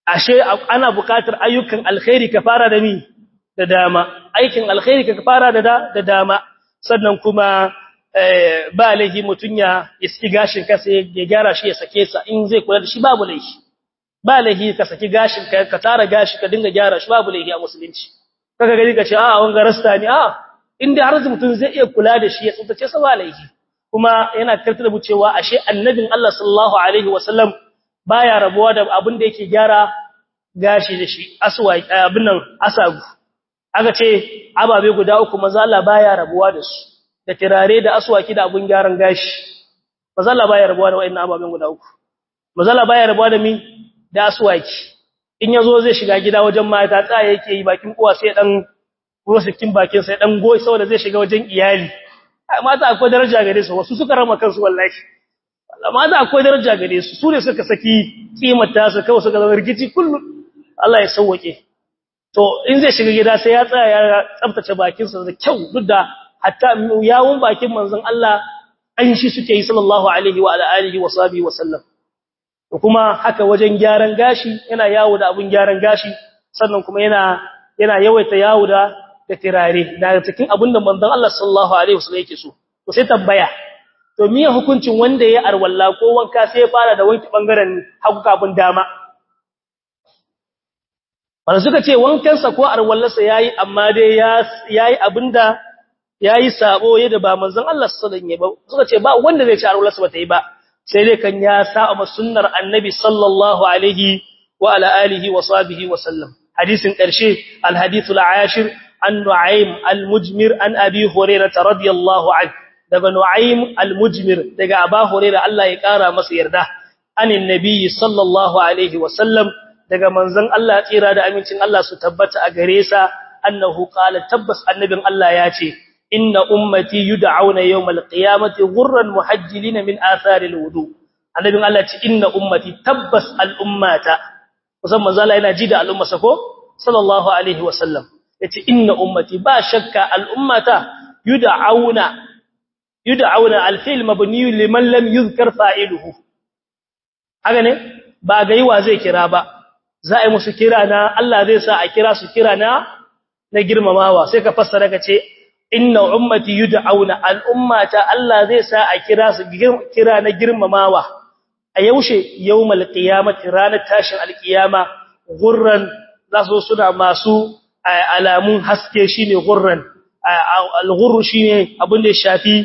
ashe ana buƙatar ayyukan alkhairi ka fara da ni da dama aikin alkhairi ka fara da da dama sannan kuma ba laifi mutun ya iski gashin ka sai ya gyara shi ya sake sa in zai kula da shi babu laifi ba laifi ka saki gashin ka ka tara gashi ka dinga gyara shi babu laifi a musulunci kaga gari ka ce a wanga rasta ne a inda har mutun zai iya kula da shi ya tsuntace sa ba laifi kuma yana karanta da mu cewa ashe annabin Allah sallallahu alaihi wasallam baya rabuwa da abin da yake gyara gashi da shi aswa abin nan asagu aka ce ababe guda uku maza Allah baya rabuwa da su da tirare da aswaki da abun gyaran gashi maza Allah baya rabuwa da wayannan ababen guda uku maza Allah baya rabuwa da mi da aswaki in yazo zai shiga gida wajen mata tsaya yake yi bakin kuwa sai dan rosikin bakin sai dan goyi saboda zai shiga wajen iyali mata akwai daraja gare su wasu suka rama kansu wallahi mata akwai daraja gare su su ne suka saki kimar ta su kawai suka zama rikici kullum Allah ya sauwake to in zai shiga gida sai ya tsaya ya tsaftace bakinsa da kyau duk da hatta yawun bakin manzon Allah an shi suke yi sallallahu alaihi wa alihi wa sahbihi wa sallam to kuma haka wajen gyaran gashi yana yawo da abun gyaran gashi sannan kuma yana yana yawaita yawo da da tirare daga cikin abun da manzon Allah sallallahu alaihi wasallam yake so to sai tambaya to miye hukuncin wanda ya arwalla ko wanka sai ya fara da wanki bangaren hagu kafin dama wanda suka ce wankansa ko arwallarsa yayi amma dai yayi abinda yayi sabo yadda ba manzon Allah sallallahu alaihi wasallam ba suka ce ba wanda zai ci arwallarsa ba ta yi ba sai dai kan ya sa'a sunnar annabi sallallahu alaihi wa ala alihi wa sahbihi wa sallam hadisin karshe al hadithul ashir an nu'aym al mujmir an abi hurairah radiyallahu anhu daga nu'aym al mujmir daga aba hurairah Allah ya kara masa yarda anin nabi sallallahu alaihi wa sallam daga manzon Allah tsira da amincin Allah su tabbata a gare sa annahu qala tabbas annabin Allah ya ce inna ummati yud'auna yawmal qiyamati ghurran muhajjilina min athari alwudu annabin Allah ce inna ummati tabbas al'ummata kusan manzo Allah yana ji da al'ummarsa ko sallallahu alaihi wasallam yace inna ummati ba shakka al'ummata yud'auna yud'auna alfil mabni liman lam yuzkar fa'iluhu haka ne ba ga yiwa zai kira ba za a yi musu kira na Allah zai sa a kira su kira na na girmamawa sai ka fassara ka ce inna ummati yud'auna al'ummata Allah zai sa a kira su kira na girmamawa a yaushe yawmal qiyamati ranar tashin alqiyama gurran za su suna masu alamun haske shine gurran al-ghurr shine abin da ya shafi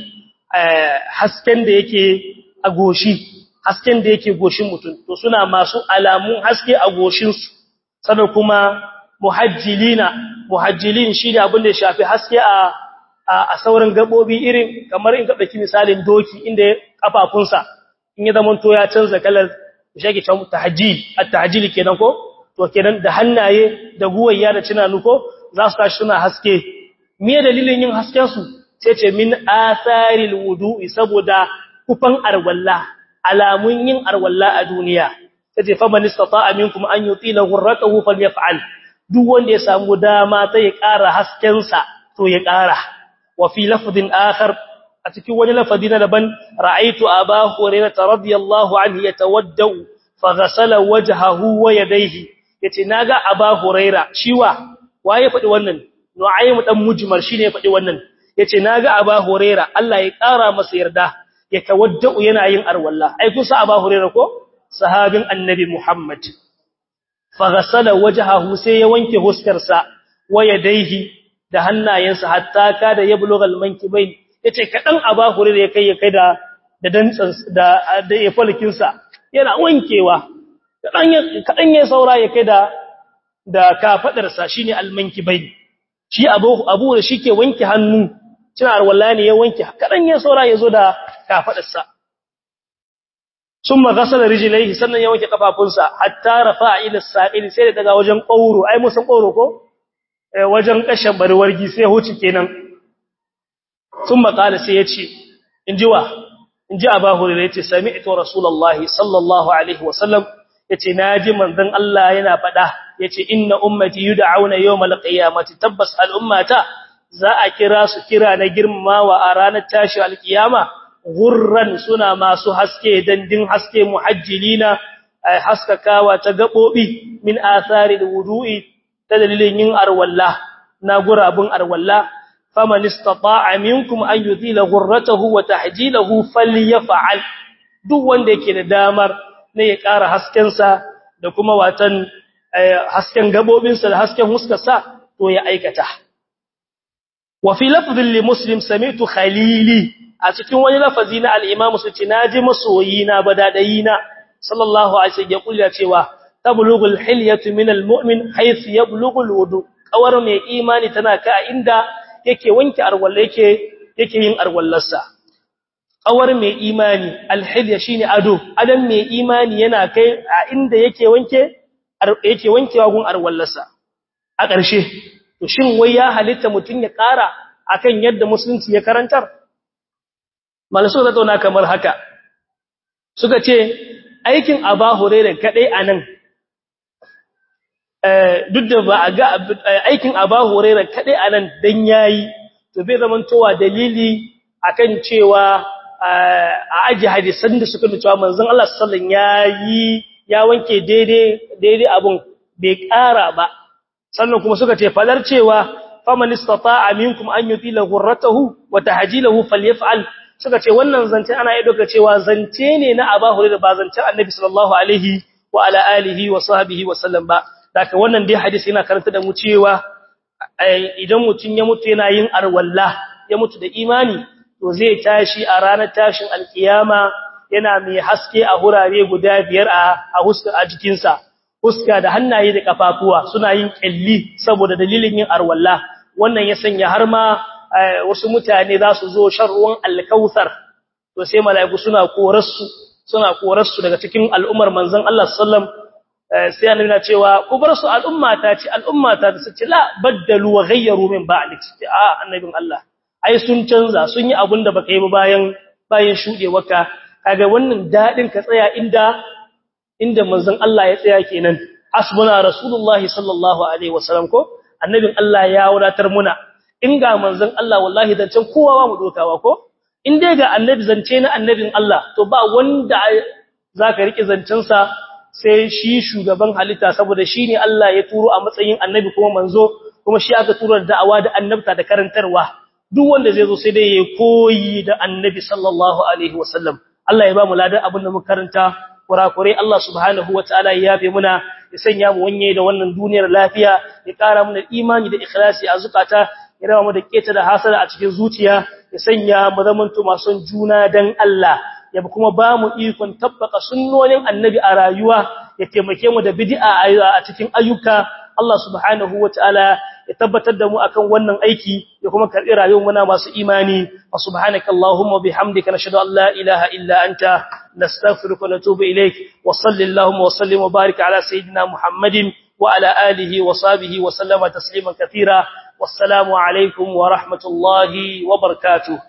hasken da yake a goshi hasken da yake goshin mutum to suna masu alamun haske a goshinsu sannan kuma muhajjilina muhajjilin shi ne abin da ya shafi haske a a sauran gabobi irin kamar in ka dauki misalin doki inda kafafunsa in ya zama to ya canza kalar shage can tahajjil at-tahajjil kenan ko to kenan da hannaye da guwayya da cinanu ko za su tashi suna haske me dalilin yin hasken su sai ce min atharil wudu'i saboda kufan arwalla alamun yin arwalla a duniya sai fa man istata'a minkum an yutila ghurratahu falyaf'al duk wanda ya samu dama sai ya ƙara hasken sa to ya ƙara wa fi lafdin akhar a cikin wani lafadi na daban ra'aytu aba hurairah radiyallahu anhu yatawaddau faghasala wajhahu wa yadayhi yace naga aba hurairah shiwa waye faɗi wannan nu'aym dan mujmar shine ya faɗi wannan yace naga aba hurairah Allah ya ƙara masa yarda ya tawaddau yana yin arwalla ai kusa aba hurairah ko sahabin annabi muhammad faghasala wajhahu sai ya wanke huskarsa wa yadayhi da hannayensa hatta kada ya bulugha almankibain yace kadan aba hurairah ya kai ya kai da da dantsan da da ya falkin sa yana wankewa kadan kadan ya saura ya kai da da kafadar sa shine almankibain shi abu abu da shike wanke hannu cina arwalla ne ya wanke kadan ya saura yazo da kafadarsa summa ghasala rijlaihi sannan ya wanke kafafunsa hatta rafa'a ila sa'il sai daga wajen qauro ai musan qauro ko eh wajen kashin barwargi sai huci kenan summa qala sai yace injiwa inji aba hurairah yace sami'tu rasulullahi sallallahu alaihi wasallam yace naji manzon Allah yana fada yace inna ummati yud'auna yawmal qiyamati tabbas al ummata za a kira su kira na girmamawa a ranar tashi alkiyama gurran suna masu haske dandin haske muhajjilina haskakawa ta gabobi min athari alwudu'i ta dalilin yin arwalla na gurabun arwalla faman istata'a minkum an yuzila ghurratahu wa tahjilahu falyaf'al duk wanda yake da damar ne ya ƙara hasken sa da kuma watan hasken gabobin sa da hasken huskarsa to ya aikata wa fi lafdhin li muslim sami'tu khalili a cikin wani lafazi na al-imam suci naji masoyina badadayina sallallahu alaihi wasallam ya kulla cewa tablughul hilyatu min al-mu'min haythu yablughu al-wudu kawar mai imani tana ka inda yake wanke arwalla yake yake yin arwallarsa kawar mai imani alhilya shine ado adan mai imani yana kai a inda yake wanke yake wankewa gun arwallarsa a ƙarshe to shin wai ya halitta mutun ya ƙara akan yadda musulunci ya karantar malasu da tauna kamar haka suka ce aikin aba hurairah kadai anan duk da ba a ga aikin Aba Hurairah kadai anan dan yayi to bai zaman towa dalili akan cewa a aji hadisan da suka cewa manzon Allah sallallahu alaihi yayi ya wanke daidai daidai abun bai ƙara ba sannan kuma suka ce fadar cewa faman istata'a minkum an yutila ghurratahu wa tahjilahu falyaf'al suka ce wannan zance ana yi doka cewa zance ne na Aba Hurairah ba zancen Annabi sallallahu alaihi wa ala alihi wa sahbihi wa sallam ba Daka wannan dai hadisi yana karanta da mu cewa idan mutum ya mutu yana yin arwalla ya mutu da imani to zai tashi a ranar tashin alkiyama yana mai haske a hurare guda biyar a a huska a jikinsa huska da hannaye da kafafuwa suna yin kalli saboda dalilin yin arwalla wannan ya sanya har ma wasu mutane za su zo shan ruwan alkautsar to sai mala'iku suna korarsu suna korarsu daga cikin al'ummar manzon Allah sallallahu alaihi sai annabi na cewa ku bar su al'umma ta ce al'umma ta su ce la baddalu wa ghayyaru min ba'dik a annabin Allah ai sun canza sun yi abin da baka yi ba bayan bayan shudewarka kaga wannan dadin ka tsaya inda inda manzon Allah ya tsaya kenan hasbuna rasulullahi sallallahu alaihi wasallam ko annabin Allah ya wadatar muna in ga manzon Allah wallahi zancen kowa ba mu dokawa ko in dai ga annabi zance na annabin Allah to ba wanda zaka rike zancen sa sai shi shugaban halitta saboda shi ne Allah ya turo a matsayin annabi kuma manzo kuma shi aka turo da da'awa da annabta da karantarwa duk wanda zai zo sai dai ya koyi da annabi sallallahu alaihi wasallam Allah ya ba mu ladan abin da muka karanta kurakure Allah subhanahu wataala ya yafe muna ya sanya mu wanye da wannan duniyar lafiya ya kara mana imani da ikhlasi a zukata ya rawa mu da keta da hasada a cikin zuciya ya sanya mu zamanto masu juna dan Allah ya kuma ba mu ikon tabbaka sunnonin annabi a rayuwa ya taimake mu da bid'a a cikin ayyuka Allah subhanahu wataala ya tabbatar da mu akan wannan aiki ya kuma karbi rayuwar mu na masu imani wa subhanaka allahumma bihamdika nashhadu an la ilaha illa anta nastaghfiruka wa natubu ilaik wa sallallahu wa sallim wa barik ala sayidina muhammadin wa ala alihi wa sahbihi wa sallama tasliman katira wassalamu alaikum wa rahmatullahi wa barakatuh